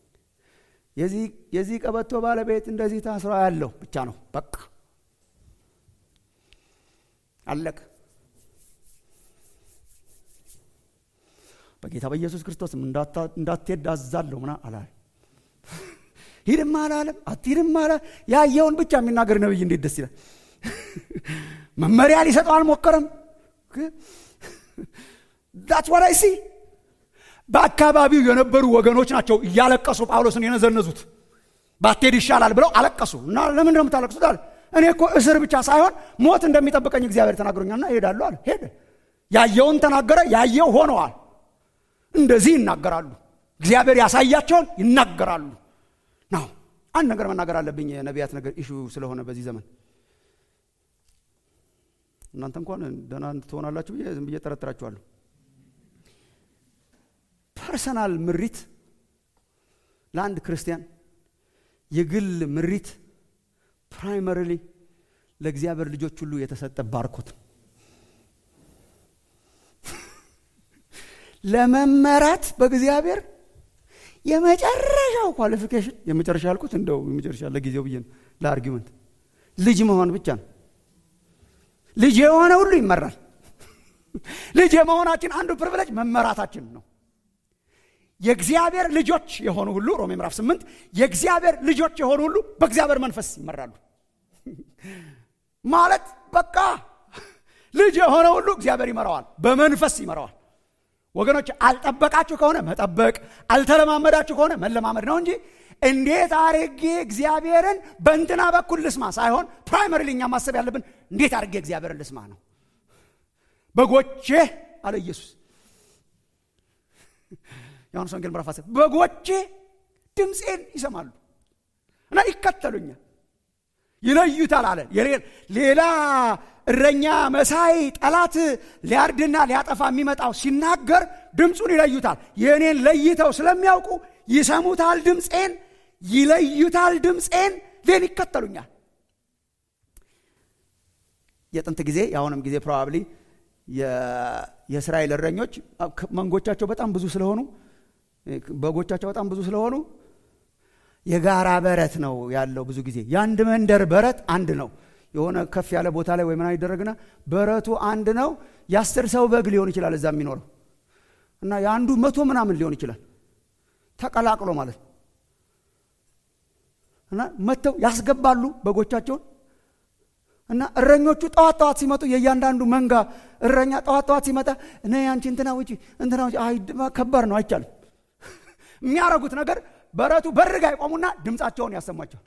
የዚህ ቀበቶ ባለቤት እንደዚህ ታስራ ያለው ብቻ ነው። በቃ አለቅ በጌታ በኢየሱስ ክርስቶስም እንዳትሄድ አዛለሁ ምና አላለ። ሂድም አላለም፣ አትሂድም አላ ያየውን ብቻ የሚናገር ነብይ እንዴት ደስ ይላል! መመሪያ ሊሰጠው አልሞከረም። ዳትስ ዋት አይ ሲ። በአካባቢው የነበሩ ወገኖች ናቸው እያለቀሱ ጳውሎስን የነዘነዙት። ባትሄድ ይሻላል ብለው አለቀሱ። እና ለምን ነው የምታለቅሱት አለ። እኔ እኮ እስር ብቻ ሳይሆን ሞት እንደሚጠብቀኝ እግዚአብሔር ተናግሮኛልና እሄዳለሁ አለ። ሄደ። ያየውን ተናገረ። ያየው ሆነዋል። እንደዚህ ይናገራሉ። እግዚአብሔር ያሳያቸውን ይናገራሉ። ናው አንድ ነገር መናገር አለብኝ። የነቢያት ነገር ኢሹ ስለሆነ በዚህ ዘመን እናንተ እንኳን ደህና ትሆናላችሁ ብዬ ዝም ብዬ ጠረጥራችኋለሁ። ፐርሰናል ምሪት ለአንድ ክርስቲያን የግል ምሪት ፕራይመሪሊ ለእግዚአብሔር ልጆች ሁሉ የተሰጠ ባርኮት ለመመራት በእግዚአብሔር የመጨረሻው ኳሊፊኬሽን የመጨረሻ ያልኩት እንደው የመጨረሻ ለጊዜው ብዬ ነው ለአርጊመንት ልጅ መሆን ብቻ ነው። ልጅ የሆነ ሁሉ ይመራል። ልጅ የመሆናችን አንዱ ፕሪቪሌጅ መመራታችን ነው። የእግዚአብሔር ልጆች የሆኑ ሁሉ ሮሜ ምዕራፍ ስምንት የእግዚአብሔር ልጆች የሆኑ ሁሉ በእግዚአብሔር መንፈስ ይመራሉ ማለት በቃ ልጅ የሆነ ሁሉ እግዚአብሔር ይመራዋል፣ በመንፈስ ይመራዋል። ወገኖች አልጠበቃችሁ ከሆነ መጠበቅ፣ አልተለማመዳችሁ ከሆነ መለማመድ ነው እንጂ እንዴት አርጌ እግዚአብሔርን በእንትና በኩል ልስማ ሳይሆን ፕራይመሪ እኛ ማሰብ ያለብን እንዴት አርጌ እግዚአብሔርን ልስማ ነው። በጎቼ አለ ኢየሱስ ዮሐንስ ወንጌል ምዕራፍ አስር በጎቼ ድምፄን ይሰማሉ እና ይከተሉኛል፣ ይለዩታል አለ። ሌላ እረኛ መሳይ ጠላት ሊያርድና ሊያጠፋ የሚመጣው ሲናገር ድምፁን ይለዩታል። የእኔን ለይተው ስለሚያውቁ ይሰሙታል፣ ድምፄን ይለዩታል፣ ድምፄን ዜን ይከተሉኛል። የጥንት ጊዜ የአሁንም ጊዜ ፕሮባብሊ የእስራኤል እረኞች መንጎቻቸው በጣም ብዙ ስለሆኑ በጎቻቸው በጣም ብዙ ስለሆኑ የጋራ በረት ነው ያለው። ብዙ ጊዜ የአንድ መንደር በረት አንድ ነው። የሆነ ከፍ ያለ ቦታ ላይ ወይ ምናምን ይደረግና በረቱ አንድ ነው። የአስር ሰው በግ ሊሆን ይችላል እዛ የሚኖረው እና የአንዱ መቶ ምናምን ሊሆን ይችላል ተቀላቅሎ ማለት ነው። እና መጥተው ያስገባሉ በጎቻቸውን እና እረኞቹ ጠዋት ጠዋት ሲመጡ የእያንዳንዱ መንጋ እረኛ ጠዋት ጠዋት ሲመጣ እኔ አንቺ እንትና ውጪ እንትና ውጪ ከባድ ነው አይቻልም። የሚያረጉት ነገር በረቱ በርጋ ይቆሙና ድምፃቸውን ያሰሟቸዋል።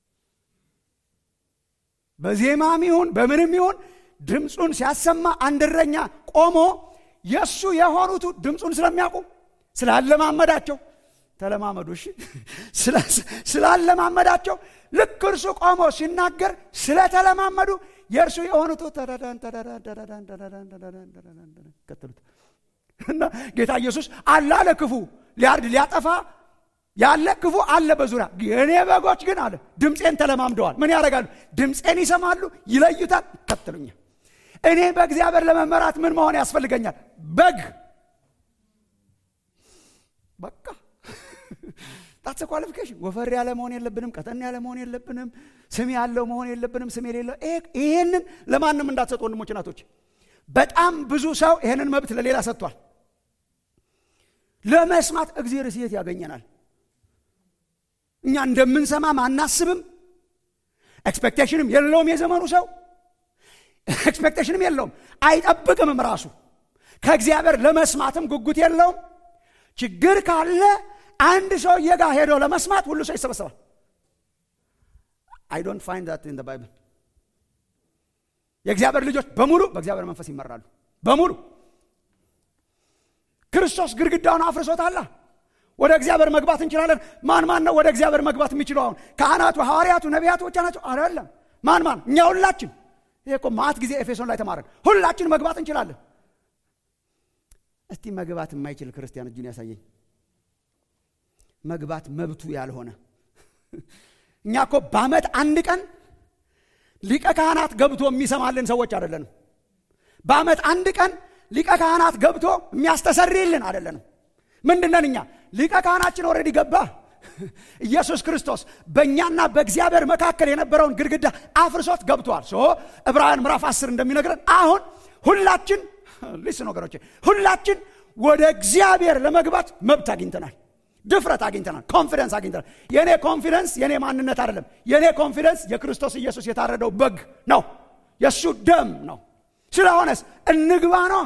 በዜማም ይሁን በምንም ይሁን ድምፁን ሲያሰማ አንድ እረኛ ቆሞ የእሱ የሆኑቱ ድምፁን ስለሚያውቁ ስላለማመዳቸው ተለማመዱ እሺ ስላለማመዳቸው ልክ እርሱ ቆሞ ሲናገር ስለተለማመዱ የእርሱ የሆኑቱ ከተሉት እና ጌታ ኢየሱስ አለ አለ ክፉ ሊያርድ ሊያጠፋ ያለ ክፉ አለ በዙሪያ የእኔ በጎች ግን አለ ድምፄን ተለማምደዋል ምን ያደርጋሉ ድምፄን ይሰማሉ ይለዩታል ይከተሉኛል እኔ በእግዚአብሔር ለመመራት ምን መሆን ያስፈልገኛል በግ በቃ ጣትስ ኳሊፊኬሽን ወፈር ያለ መሆን የለብንም ቀጠን ያለ መሆን የለብንም ስም ያለው መሆን የለብንም ስም የሌለው ይሄንን ለማንም እንዳትሰጡ ወንድሞች ናቶች በጣም ብዙ ሰው ይሄንን መብት ለሌላ ሰጥቷል ለመስማት እግዚአብሔር ስየት ያገኘናል እኛ እንደምንሰማም አናስብም ኤክስፔክቴሽንም የለውም የዘመኑ ሰው ኤክስፔክቴሽንም የለውም አይጠብቅምም ራሱ ከእግዚአብሔር ለመስማትም ጉጉት የለውም ችግር ካለ አንድ ሰውዬ ጋር ሄዶ ለመስማት ሁሉ ሰው ይሰበሰባል አይ ዶንት ፋይንድ ዛት ኢን ባይብል የእግዚአብሔር ልጆች በሙሉ በእግዚአብሔር መንፈስ ይመራሉ በሙሉ ክርስቶስ ግድግዳውን አፍርሶታላ ወደ እግዚአብሔር መግባት እንችላለን ማን ማን ነው ወደ እግዚአብሔር መግባት የሚችለው አሁን ካህናቱ ሐዋርያቱ ነቢያቱ ብቻ ናቸው አይደለም ማን ማን እኛ ሁላችን ይሄ እኮ ማት ጊዜ ኤፌሶን ላይ ተማረን ሁላችን መግባት እንችላለን እስቲ መግባት የማይችል ክርስቲያን እጁን ያሳየኝ መግባት መብቱ ያልሆነ እኛ እኮ በአመት አንድ ቀን ሊቀ ካህናት ገብቶ የሚሰማልን ሰዎች አይደለንም በአመት አንድ ቀን ሊቀ ካህናት ገብቶ የሚያስተሰርይልን አይደለንም ምንድነን እኛ ሊቀ ካህናችን ኦልሬዲ ገባ ኢየሱስ ክርስቶስ በእኛና በእግዚአብሔር መካከል የነበረውን ግድግዳ አፍርሶት ገብቷል ሶ ዕብራውያን ምዕራፍ አስር እንደሚነግረን አሁን ሁላችን ሊስን ወገኖቼ ሁላችን ወደ እግዚአብሔር ለመግባት መብት አግኝተናል ድፍረት አግኝተናል ኮንፊደንስ አግኝተናል የእኔ ኮንፊደንስ የእኔ ማንነት አይደለም የእኔ ኮንፊደንስ የክርስቶስ ኢየሱስ የታረደው በግ ነው የእሱ ደም ነው ስለሆነስ እንግባ ነው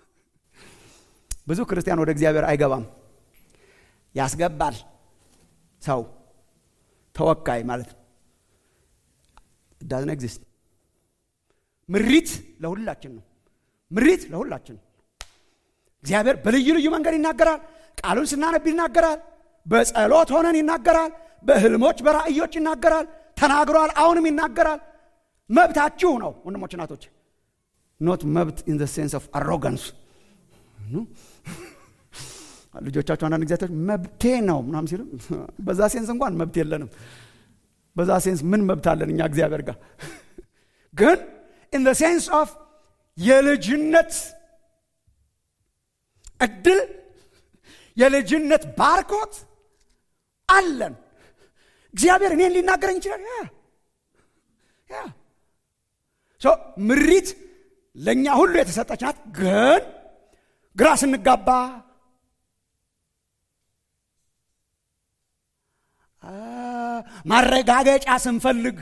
ብዙ ክርስቲያን ወደ እግዚአብሔር አይገባም ያስገባል ሰው ተወካይ ማለት ነው ዳዝን ኤግዚስት ምሪት ለሁላችን ነው ምሪት ለሁላችን ነው እግዚአብሔር በልዩ ልዩ መንገድ ይናገራል ቃሉን ስናነብ ይናገራል በጸሎት ሆነን ይናገራል በህልሞች በራእዮች ይናገራል ተናግሯል አሁንም ይናገራል መብታችሁ ነው ወንድሞች ናቶች ኖት መብት ኢን ሴንስ ኦፍ አሮጋንስ ልጆቻቸው አንዳንድ ጊዜቶች መብቴ ነው ምናም ሲሉ በዛ ሴንስ እንኳን መብት የለንም በዛ ሴንስ ምን መብት አለን እኛ እግዚአብሔር ጋር ግን ኢን ሴንስ ኦፍ የልጅነት እድል የልጅነት ባርኮት አለን እግዚአብሔር እኔን ሊናገረኝ ይችላል ያ ምሪት ለእኛ ሁሉ የተሰጠች ናት ግን ግራ ስንጋባ ማረጋገጫ ስንፈልግ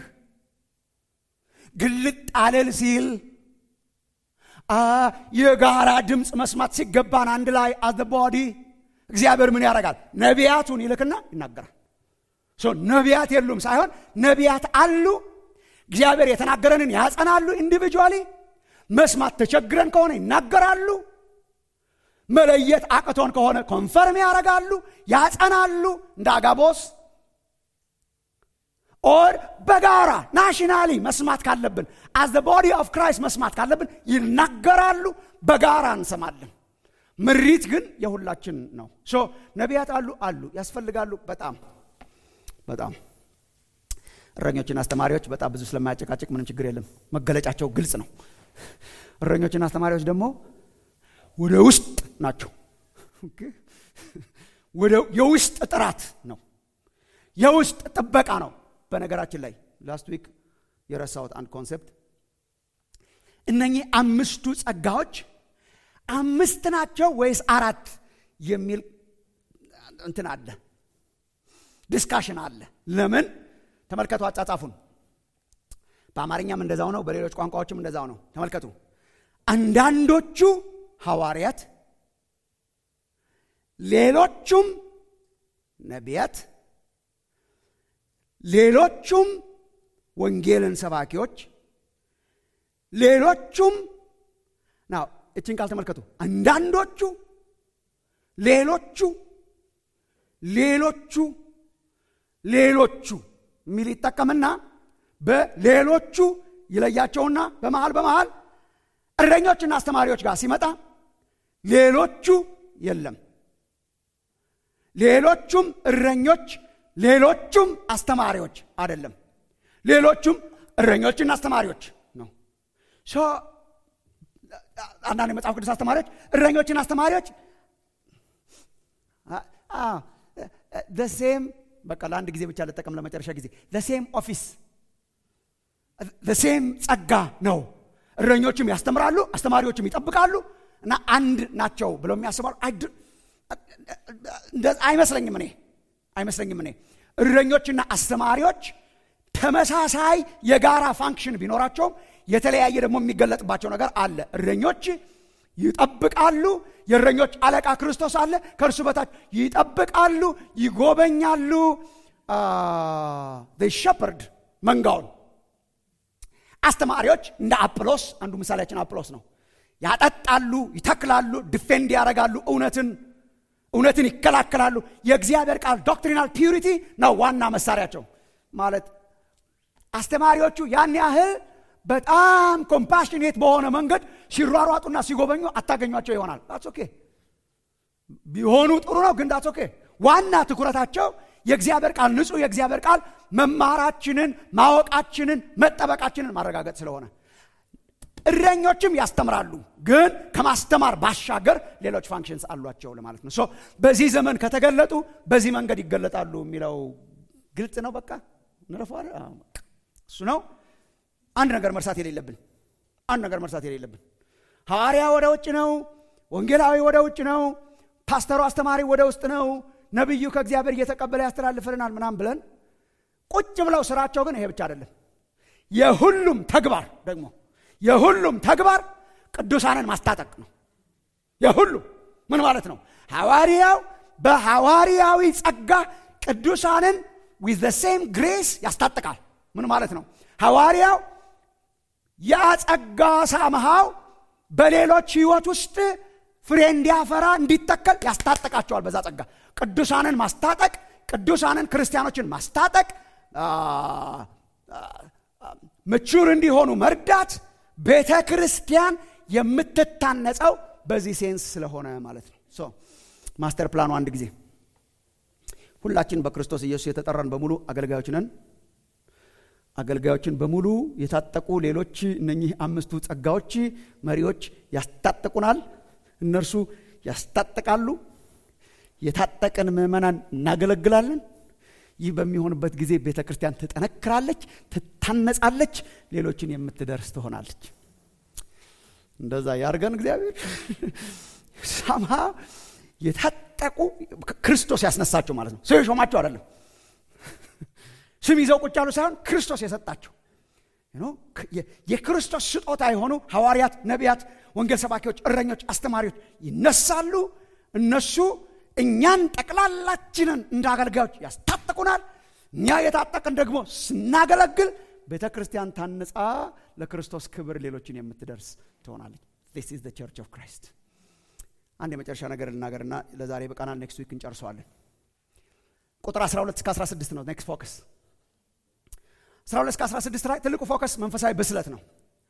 ግልጥ አለል ሲል የጋራ ድምፅ መስማት ሲገባን አንድ ላይ አዘ ቦዲ እግዚአብሔር ምን ያደርጋል ነቢያቱን ይልክና ይናገራል ነቢያት የሉም ሳይሆን ነቢያት አሉ። እግዚአብሔር የተናገረንን ያጸናሉ። ኢንዲቪጁዋሊ መስማት ተቸግረን ከሆነ ይናገራሉ። መለየት አቅቶን ከሆነ ኮንፈርም ያደርጋሉ፣ ያጸናሉ። እንደ አጋቦስ ኦር በጋራ ናሽናሊ መስማት ካለብን አዝ ዘ ቦዲ ኦፍ ክራይስት መስማት ካለብን ይናገራሉ። በጋራ እንሰማለን። ምሪት ግን የሁላችን ነው። ሶ ነቢያት አሉ አሉ ያስፈልጋሉ። በጣም በጣም እረኞችና አስተማሪዎች በጣም ብዙ ስለማያጨቃጭቅ ምንም ችግር የለም። መገለጫቸው ግልጽ ነው። እረኞችና አስተማሪዎች ደግሞ ወደ ውስጥ ናቸው። ወደ የውስጥ ጥራት ነው። የውስጥ ጥበቃ ነው። በነገራችን ላይ ላስት ዊክ የረሳሁት አንድ ኮንሴፕት እነኚህ አምስቱ ጸጋዎች አምስት ናቸው ወይስ አራት የሚል እንትን አለ፣ ዲስካሽን አለ። ለምን ተመልከቱ፣ አጻጻፉን በአማርኛም እንደዛው ነው፣ በሌሎች ቋንቋዎችም እንደዛው ነው። ተመልከቱ። አንዳንዶቹ ሐዋርያት፣ ሌሎቹም ነቢያት፣ ሌሎቹም ወንጌልን ሰባኪዎች፣ ሌሎቹም ናው እችን ቃል ተመልከቱ። አንዳንዶቹ፣ ሌሎቹ፣ ሌሎቹ፣ ሌሎቹ የሚል ይጠቀምና በሌሎቹ ይለያቸውና በመሃል በመሃል እረኞችና አስተማሪዎች ጋር ሲመጣ ሌሎቹ የለም። ሌሎቹም እረኞች፣ ሌሎቹም አስተማሪዎች አይደለም። ሌሎቹም እረኞችና አስተማሪዎች ነው። አንዳንድ የመጽሐፍ ቅዱስ አስተማሪዎች እረኞችና አስተማሪዎች ሴም በቃ ለአንድ ጊዜ ብቻ ልጠቀም ለመጨረሻ ጊዜ ሴም ኦፊስ ሴም ጸጋ ነው። እረኞችም ያስተምራሉ፣ አስተማሪዎችም ይጠብቃሉ እና አንድ ናቸው ብለው የሚያስባሉ አይመስለኝም። እኔ አይመስለኝም። እኔ እረኞችና አስተማሪዎች ተመሳሳይ የጋራ ፋንክሽን ቢኖራቸውም የተለያየ ደግሞ የሚገለጥባቸው ነገር አለ። እረኞች ይጠብቃሉ። የእረኞች አለቃ ክርስቶስ አለ። ከእርሱ በታች ይጠብቃሉ፣ ይጎበኛሉ። ሸፐርድ መንጋውን አስተማሪዎች እንደ አጵሎስ አንዱ ምሳሌያችን አጵሎስ ነው። ያጠጣሉ፣ ይተክላሉ፣ ዲፌንድ ያደርጋሉ፣ እውነትን እውነትን ይከላከላሉ። የእግዚአብሔር ቃል ዶክትሪናል ፒዩሪቲ ነው ዋና መሳሪያቸው። ማለት አስተማሪዎቹ ያን ያህል በጣም ኮምፓሽኔት በሆነ መንገድ ሲሯሯጡና ሲጎበኙ አታገኟቸው ይሆናል። ዳትስ ኦኬ ቢሆኑ ጥሩ ነው፣ ግን ዳትስ ኦኬ። ዋና ትኩረታቸው የእግዚአብሔር ቃል ንጹሕ የእግዚአብሔር ቃል መማራችንን፣ ማወቃችንን፣ መጠበቃችንን ማረጋገጥ ስለሆነ እረኞችም ያስተምራሉ፣ ግን ከማስተማር ባሻገር ሌሎች ፋንክሽንስ አሏቸው ለማለት ነው። ሶ በዚህ ዘመን ከተገለጡ በዚህ መንገድ ይገለጣሉ የሚለው ግልጽ ነው። በቃ እንረፈዋል። እሱ ነው አንድ ነገር መርሳት የሌለብን አንድ ነገር መርሳት የሌለብን ሐዋርያ ወደ ውጭ ነው፣ ወንጌላዊ ወደ ውጭ ነው፣ ፓስተሩ አስተማሪ ወደ ውስጥ ነው፣ ነቢዩ ከእግዚአብሔር እየተቀበለ ያስተላልፍልናል ምናም ብለን ቁጭ ብለው ስራቸው ግን ይሄ ብቻ አይደለም። የሁሉም ተግባር ደግሞ የሁሉም ተግባር ቅዱሳንን ማስታጠቅ ነው። የሁሉም ምን ማለት ነው? ሐዋርያው በሐዋርያዊ ጸጋ ቅዱሳንን ዊዝ ዘ ሴም ግሬስ ያስታጥቃል። ምን ማለት ነው? ሐዋርያው ያ ጸጋ ሳምሃው በሌሎች ህይወት ውስጥ ፍሬ እንዲያፈራ እንዲተከል ያስታጠቃቸዋል። በዛ ጸጋ ቅዱሳንን ማስታጠቅ፣ ቅዱሳንን ክርስቲያኖችን ማስታጠቅ፣ ምቹር እንዲሆኑ መርዳት ቤተ ክርስቲያን የምትታነጸው በዚህ ሴንስ ስለሆነ ማለት ነው። ሶ ማስተር ፕላኑ አንድ ጊዜ ሁላችን በክርስቶስ ኢየሱስ የተጠራን በሙሉ አገልጋዮች ነን። አገልጋዮችን በሙሉ የታጠቁ ሌሎች እነኚህ አምስቱ ጸጋዎች መሪዎች ያስታጥቁናል። እነርሱ ያስታጥቃሉ። የታጠቅን ምዕመናን እናገለግላለን። ይህ በሚሆንበት ጊዜ ቤተ ክርስቲያን ትጠነክራለች፣ ትታነጻለች፣ ሌሎችን የምትደርስ ትሆናለች። እንደዛ ያርገን እግዚአብሔር። ሳምሃ የታጠቁ ክርስቶስ ያስነሳቸው ማለት ነው። ሰው የሾማቸው አይደለም። ስም ይዘው ቁጭ ያሉ ሳይሆን ክርስቶስ የሰጣቸው የክርስቶስ ስጦታ የሆኑ ሐዋርያት፣ ነቢያት፣ ወንጌል ሰባኪዎች፣ እረኞች፣ አስተማሪዎች ይነሳሉ። እነሱ እኛን ጠቅላላችንን እንደ አገልጋዮች ያስታጥቁናል። እኛ የታጠቅን ደግሞ ስናገለግል ቤተ ክርስቲያን ታንጻ ለክርስቶስ ክብር ሌሎችን የምትደርስ ትሆናለች ስ ኢዝ ቸርች ኦፍ ክራይስት አንድ የመጨረሻ ነገር ልናገርና ለዛሬ በቃናል ኔክስት ዊክ እንጨርሰዋለን ቁጥር 12 እስከ 16 ነው ኔክስት ፎከስ 12 እስከ 16 ላይ ትልቁ ፎከስ መንፈሳዊ ብስለት ነው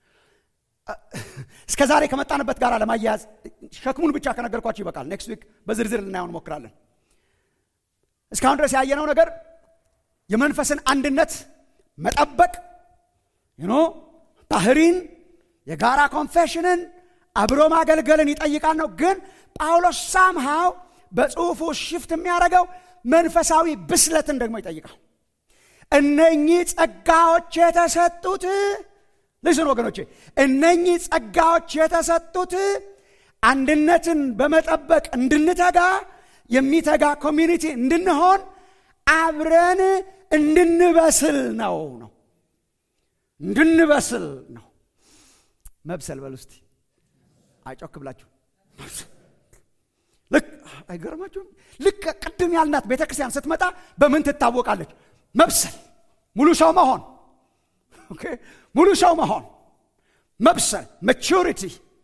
እስከ ዛሬ ከመጣንበት ጋር ለማያያዝ ሸክሙን ብቻ ከነገርኳችሁ ይበቃል ኔክስት ዊክ በዝርዝር ልናየው እንሞክራለን እስካሁን ድረስ ያየነው ነገር የመንፈስን አንድነት መጠበቅ ኖ ባህሪን የጋራ ኮንፌሽንን አብሮ ማገልገልን ይጠይቃል ነው ግን ጳውሎስ ሳምሃው በጽሁፉ ሽፍት የሚያደርገው መንፈሳዊ ብስለትን ደግሞ ይጠይቃል እነኚህ ጸጋዎች የተሰጡት ልስን ወገኖቼ እነኚህ ጸጋዎች የተሰጡት አንድነትን በመጠበቅ እንድንተጋ የሚተጋ ኮሚኒቲ እንድንሆን አብረን እንድንበስል ነው ነው እንድንበስል ነው መብሰል በል ውስቲ አይጮክ ብላችሁ ልክ አይገርማችሁም ልክ ቅድም ያልናት ቤተ ክርስቲያን ስትመጣ በምን ትታወቃለች መብሰል ሙሉ ሰው መሆን ሙሉ ሰው መሆን መብሰል ማቹሪቲ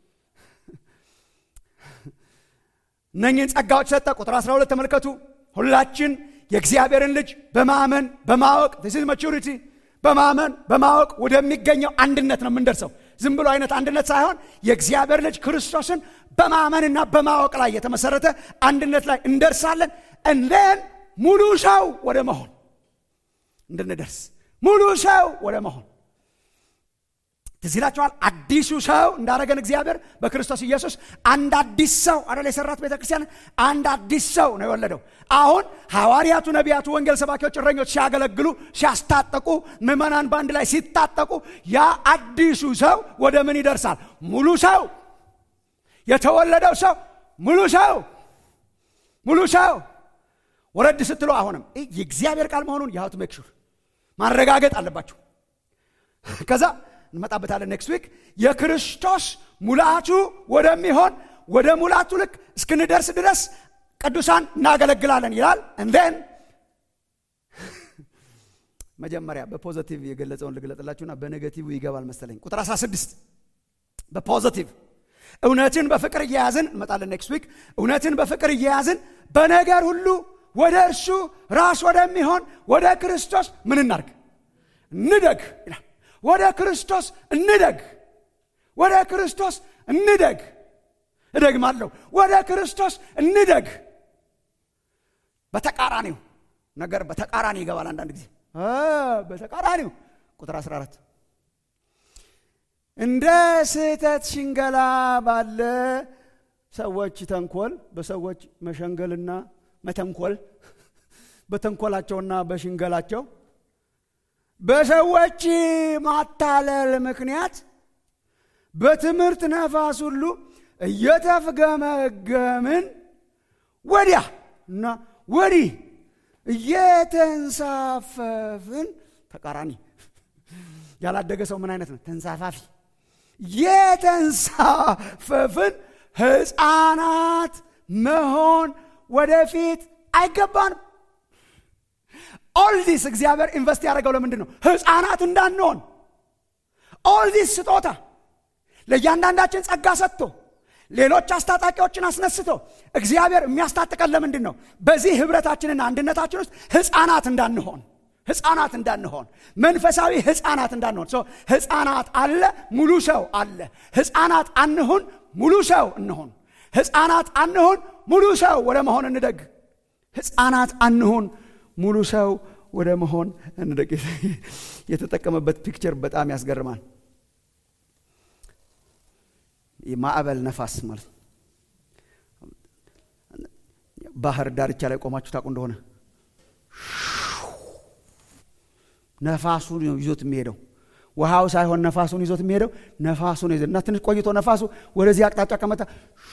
እነኝህን ጸጋዎች ሰጠ ቁጥር 12 ተመልከቱ ሁላችን የእግዚአብሔርን ልጅ በማመን በማወቅ ስ ማቹሪቲ በማመን በማወቅ ወደሚገኘው አንድነት ነው የምንደርሰው ዝም ብሎ አይነት አንድነት ሳይሆን የእግዚአብሔር ልጅ ክርስቶስን በማመንና በማወቅ ላይ የተመሰረተ አንድነት ላይ እንደርሳለን እንደን ሙሉ ሰው ወደ መሆን እንድንደርስ ሙሉ ሰው ወደ መሆን ትዝ ይላችኋል አዲሱ ሰው እንዳረገን እግዚአብሔር በክርስቶስ ኢየሱስ አንድ አዲስ ሰው አደል የሰራት ቤተ ክርስቲያን አንድ አዲስ ሰው ነው የወለደው አሁን ሐዋርያቱ ነቢያቱ ወንጌል ሰባኪዎች እረኞች ሲያገለግሉ ሲያስታጠቁ ምዕመናን በአንድ ላይ ሲታጠቁ ያ አዲሱ ሰው ወደ ምን ይደርሳል ሙሉ ሰው የተወለደው ሰው ሙሉ ሰው ሙሉ ሰው ወረድ ስትሉ አሁንም የእግዚአብሔር ቃል መሆኑን የሀቱ ሜክሹር ማረጋገጥ አለባችሁ ከዛ እንመጣበታለን ኔክስት ዊክ የክርስቶስ ሙላቱ ወደሚሆን ወደ ሙላቱ ልክ እስክንደርስ ድረስ ቅዱሳን እናገለግላለን ይላል እንን መጀመሪያ በፖዘቲቭ የገለጸውን ልግለጥላችሁና በኔጌቲቭ ይገባል መሰለኝ ቁጥር 16 በፖዘቲቭ እውነትን በፍቅር እየያዝን እንመጣለን ኔክስት ዊክ እውነትን በፍቅር እየያዝን በነገር ሁሉ ወደ እርሱ ራስ ወደሚሆን ወደ ክርስቶስ ምን እናርግ እንደግ ይላል ወደ ክርስቶስ እንደግ ወደ ክርስቶስ እንደግ እደግማለሁ ወደ ክርስቶስ እንደግ በተቃራኒው ነገር በተቃራኒ ይገባል አንዳንድ ጊዜ በተቃራኒው ቁጥር 14 እንደ ስህተት ሽንገላ ባለ ሰዎች ተንኮል በሰዎች መሸንገልና መተንኮል በተንኮላቸውና በሽንገላቸው በሰዎች ማታለል ምክንያት በትምህርት ነፋስ ሁሉ እየተፍገመገምን ወዲያ እና ወዲህ እየተንሳፈፍን ተቃራኒ ያላደገ ሰው ምን አይነት ነው ተንሳፋፊ የተንሳፈፍን ህፃናት መሆን ወደፊት አይገባንም ኦልዲስ እግዚአብሔር ኢንቨስት ያደረገው ለምንድን ነው ህፃናት እንዳንሆን ኦልዲስ ስጦታ ለእያንዳንዳችን ጸጋ ሰጥቶ ሌሎች አስታጣቂዎችን አስነስቶ እግዚአብሔር የሚያስታጥቀን ለምንድን ነው በዚህ ህብረታችንና አንድነታችን ውስጥ ህፃናት እንዳንሆን ህፃናት እንዳንሆን መንፈሳዊ ህፃናት እንዳንሆን ህፃናት አለ ሙሉ ሰው አለ ህፃናት አንሁን ሙሉ ሰው እንሆን ህፃናት አንሁን ሙሉ ሰው ወደ መሆን እንደግ ህፃናት አንሁን ሙሉ ሰው ወደ መሆን እንደግ የተጠቀመበት ፒክቸር በጣም ያስገርማል የማዕበል ነፋስ ማለት ባህር ዳርቻ ላይ ቆማችሁ ታውቁ እንደሆነ ነፋሱን ይዞት የሚሄደው ውሃው ሳይሆን ነፋሱን ይዞት የሚሄደው ነፋሱን ይዞ እና ትንሽ ቆይቶ ነፋሱ ወደዚህ አቅጣጫ ከመጣ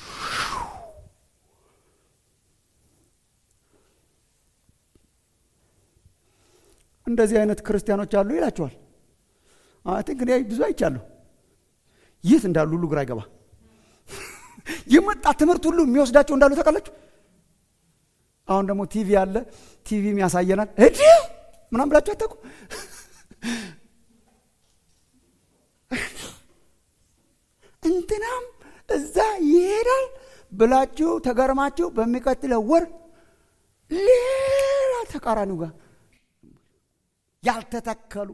እንደዚህ አይነት ክርስቲያኖች አሉ ይላቸዋል ቲንክ እኔ ብዙ አይቻለሁ የት እንዳሉ ሁሉ ግራ አይገባ የመጣ ትምህርት ሁሉ የሚወስዳቸው እንዳሉ ታውቃላችሁ አሁን ደግሞ ቲቪ አለ ቲቪም ያሳየናል እዲ ምናምን ብላችሁ አታውቁ? እንትናም እዛ ይሄዳል ብላችሁ ተገርማችሁ በሚቀጥለው ወር ሌላ ተቃራኒው ጋር ያልተተከሉ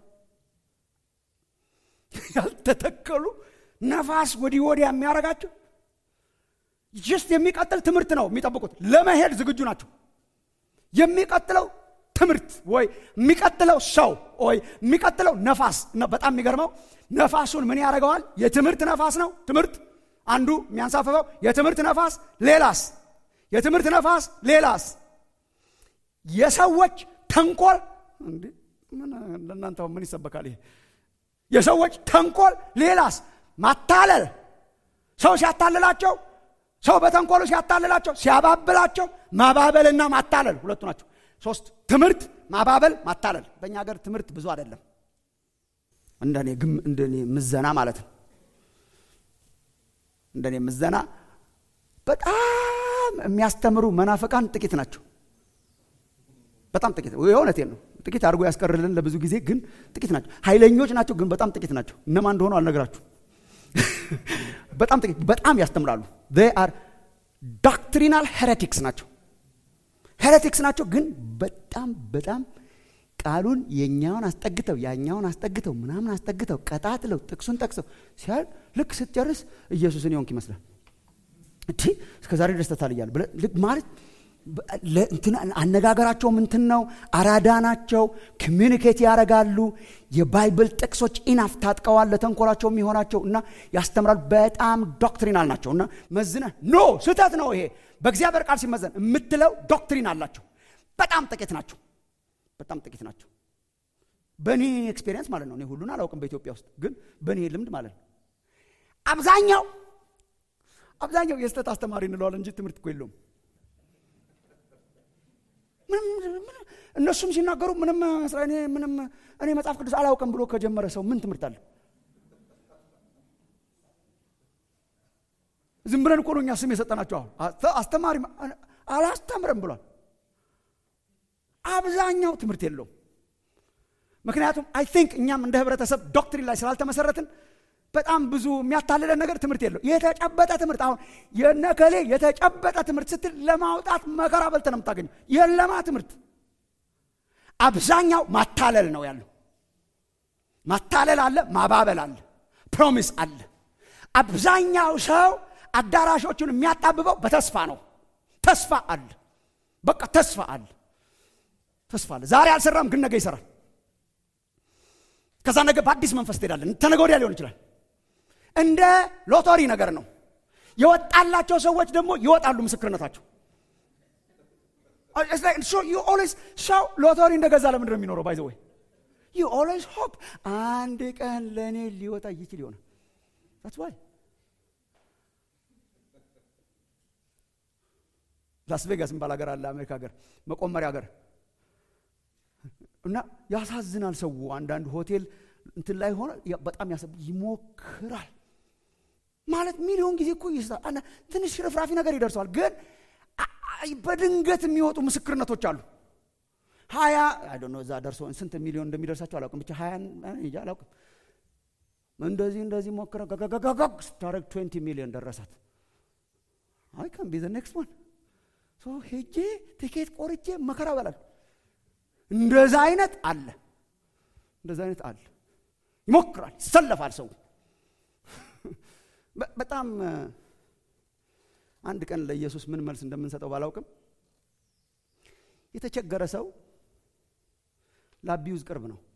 ያልተተከሉ ነፋስ ወዲህ ወዲያ የሚያደርጋቸው ጅስት የሚቀጥል ትምህርት ነው የሚጠብቁት። ለመሄድ ዝግጁ ናቸው። የሚቀጥለው ትምህርት ወይ የሚቀጥለው ሰው ወይ የሚቀጥለው ነፋስ። በጣም የሚገርመው ነፋሱን ምን ያደርገዋል? የትምህርት ነፋስ ነው። ትምህርት አንዱ የሚያንሳፍፈው የትምህርት ነፋስ፣ ሌላስ የትምህርት ነፋስ፣ ሌላስ የሰዎች ተንኮል። እንዴ ለእናንተ ምን ይሰበካል ይሄ? የሰዎች ተንኮል፣ ሌላስ ማታለል። ሰው ሲያታልላቸው ሰው በተንኮሉ ሲያታልላቸው ሲያባብላቸው፣ ማባበልና ማታለል ሁለቱ ናቸው። ሶስት ትምህርት፣ ማባበል፣ ማታለል። በእኛ ሀገር ትምህርት ብዙ አይደለም፣ እንደኔ ግም እንደኔ ምዘና ማለት ነው። እንደኔ ምዘና በጣም የሚያስተምሩ መናፍቃን ጥቂት ናቸው። በጣም ጥቂት የእውነቴን ነው። ጥቂት አድርጎ ያስቀርልን ለብዙ ጊዜ ግን ጥቂት ናቸው። ኃይለኞች ናቸው ግን በጣም ጥቂት ናቸው። እነማን እንደሆኑ አልነግራችሁ። በጣም ጥቂት በጣም ያስተምራሉ። አር ዶክትሪናል ሄሬቲክስ ናቸው። ሄሬቲክስ ናቸው ግን በጣም በጣም ቃሉን የኛውን አስጠግተው ያኛውን አስጠግተው ምናምን አስጠግተው ቀጣጥለው ጥቅሱን ጠቅሰው ሲያል ልክ ስትጨርስ ኢየሱስን የሆንክ ይመስላል። እንዲ እስከ ዛሬ ድረስ ተታልያል ማለት አነጋገራቸው ምንትን ነው። አራዳ ናቸው። ኮሚኒኬት ያደርጋሉ። የባይብል ጥቅሶች ኢናፍ ታጥቀዋል ለተንኮላቸው የሚሆናቸው እና ያስተምራሉ። በጣም ዶክትሪናል ናቸው እና መዝነ ኖ ስህተት ነው ይሄ በእግዚአብሔር ቃል ሲመዘን የምትለው ዶክትሪን አላቸው። በጣም ጥቂት ናቸው። በጣም ጥቂት ናቸው። በእኔ ኤክስፔሪየንስ ማለት ነው። እኔ ሁሉን አላውቅም በኢትዮጵያ ውስጥ ግን በእኔ ልምድ ማለት ነው። አብዛኛው አብዛኛው የስህተት አስተማሪ እንለዋለን እንጂ ትምህርት እኮ የለውም። እነሱም ሲናገሩ ምንም እኔ ምንም እኔ መጽሐፍ ቅዱስ አላውቅም ብሎ ከጀመረ ሰው ምን ትምህርት አለ? ዝም ብለን እኮ ነው እኛ ስም የሰጠናቸው። አሁን አስተማሪ አላስተምርም ብሏል። አብዛኛው ትምህርት የለውም። ምክንያቱም አይ ቲንክ እኛም እንደ ህብረተሰብ ዶክትሪን ላይ ስላልተመሰረትን በጣም ብዙ የሚያታልለን ነገር ትምህርት የለው። የተጨበጠ ትምህርት አሁን የነከሌ የተጨበጠ ትምህርት ስትል ለማውጣት መከራ በልተ ነው የምታገኘው። የለማ ትምህርት አብዛኛው ማታለል ነው ያለው። ማታለል አለ፣ ማባበል አለ፣ ፕሮሚስ አለ። አብዛኛው ሰው አዳራሾቹን የሚያጣብበው በተስፋ ነው። ተስፋ አለ፣ በቃ ተስፋ አለ፣ ተስፋ አለ። ዛሬ አልሰራም፣ ግን ነገ ይሰራል። ከዛ ነገ በአዲስ መንፈስ ትሄዳለን። ተነገ ወዲያ ሊሆን ይችላል። እንደ ሎተሪ ነገር ነው። የወጣላቸው ሰዎች ደግሞ ይወጣሉ ምስክርነታቸው። ሰው ሎተሪ እንደገዛ ለምንድን ነው የሚኖረው? ባይዘ ወይ ዩ ኦልዌይስ ሆፕ አንድ ቀን ለእኔ ሊወጣ ይችል ይሆናል። ዛትስ ዋይ ላስ ቬጋስ የሚባል ሀገር አለ፣ አሜሪካ ሀገር መቆመሪያ ሀገር እና ያሳዝናል። ሰው አንዳንድ ሆቴል እንትን ላይ ሆነ በጣም ያሰብ ይሞክራል ማለት ሚሊዮን ጊዜ እኮ ይስታል። ትንሽ ሽርፍራፊ ነገር ይደርሰዋል። ግን በድንገት የሚወጡ ምስክርነቶች አሉ። ሀያ ነው እዛ ደርሶ ስንት ሚሊዮን እንደሚደርሳቸው አላውቅም። ብቻ ሀያ እንጃ አላውቅም። እንደዚህ እንደዚህ ሞክረ ገገገገግ ስታደርግ ትዌንቲ ሚሊዮን ደረሳት። አይ ካን ቢ ዘ ኔክስት ዋን ሄጄ ቲኬት ቆርጬ መከራ በላል። እንደዛ አይነት አለ፣ እንደዛ አይነት አለ። ይሞክራል፣ ይሰለፋል ሰው በጣም አንድ ቀን ለኢየሱስ ምን መልስ እንደምንሰጠው ባላውቅም የተቸገረ ሰው ለአቢዩዝ ቅርብ ነው።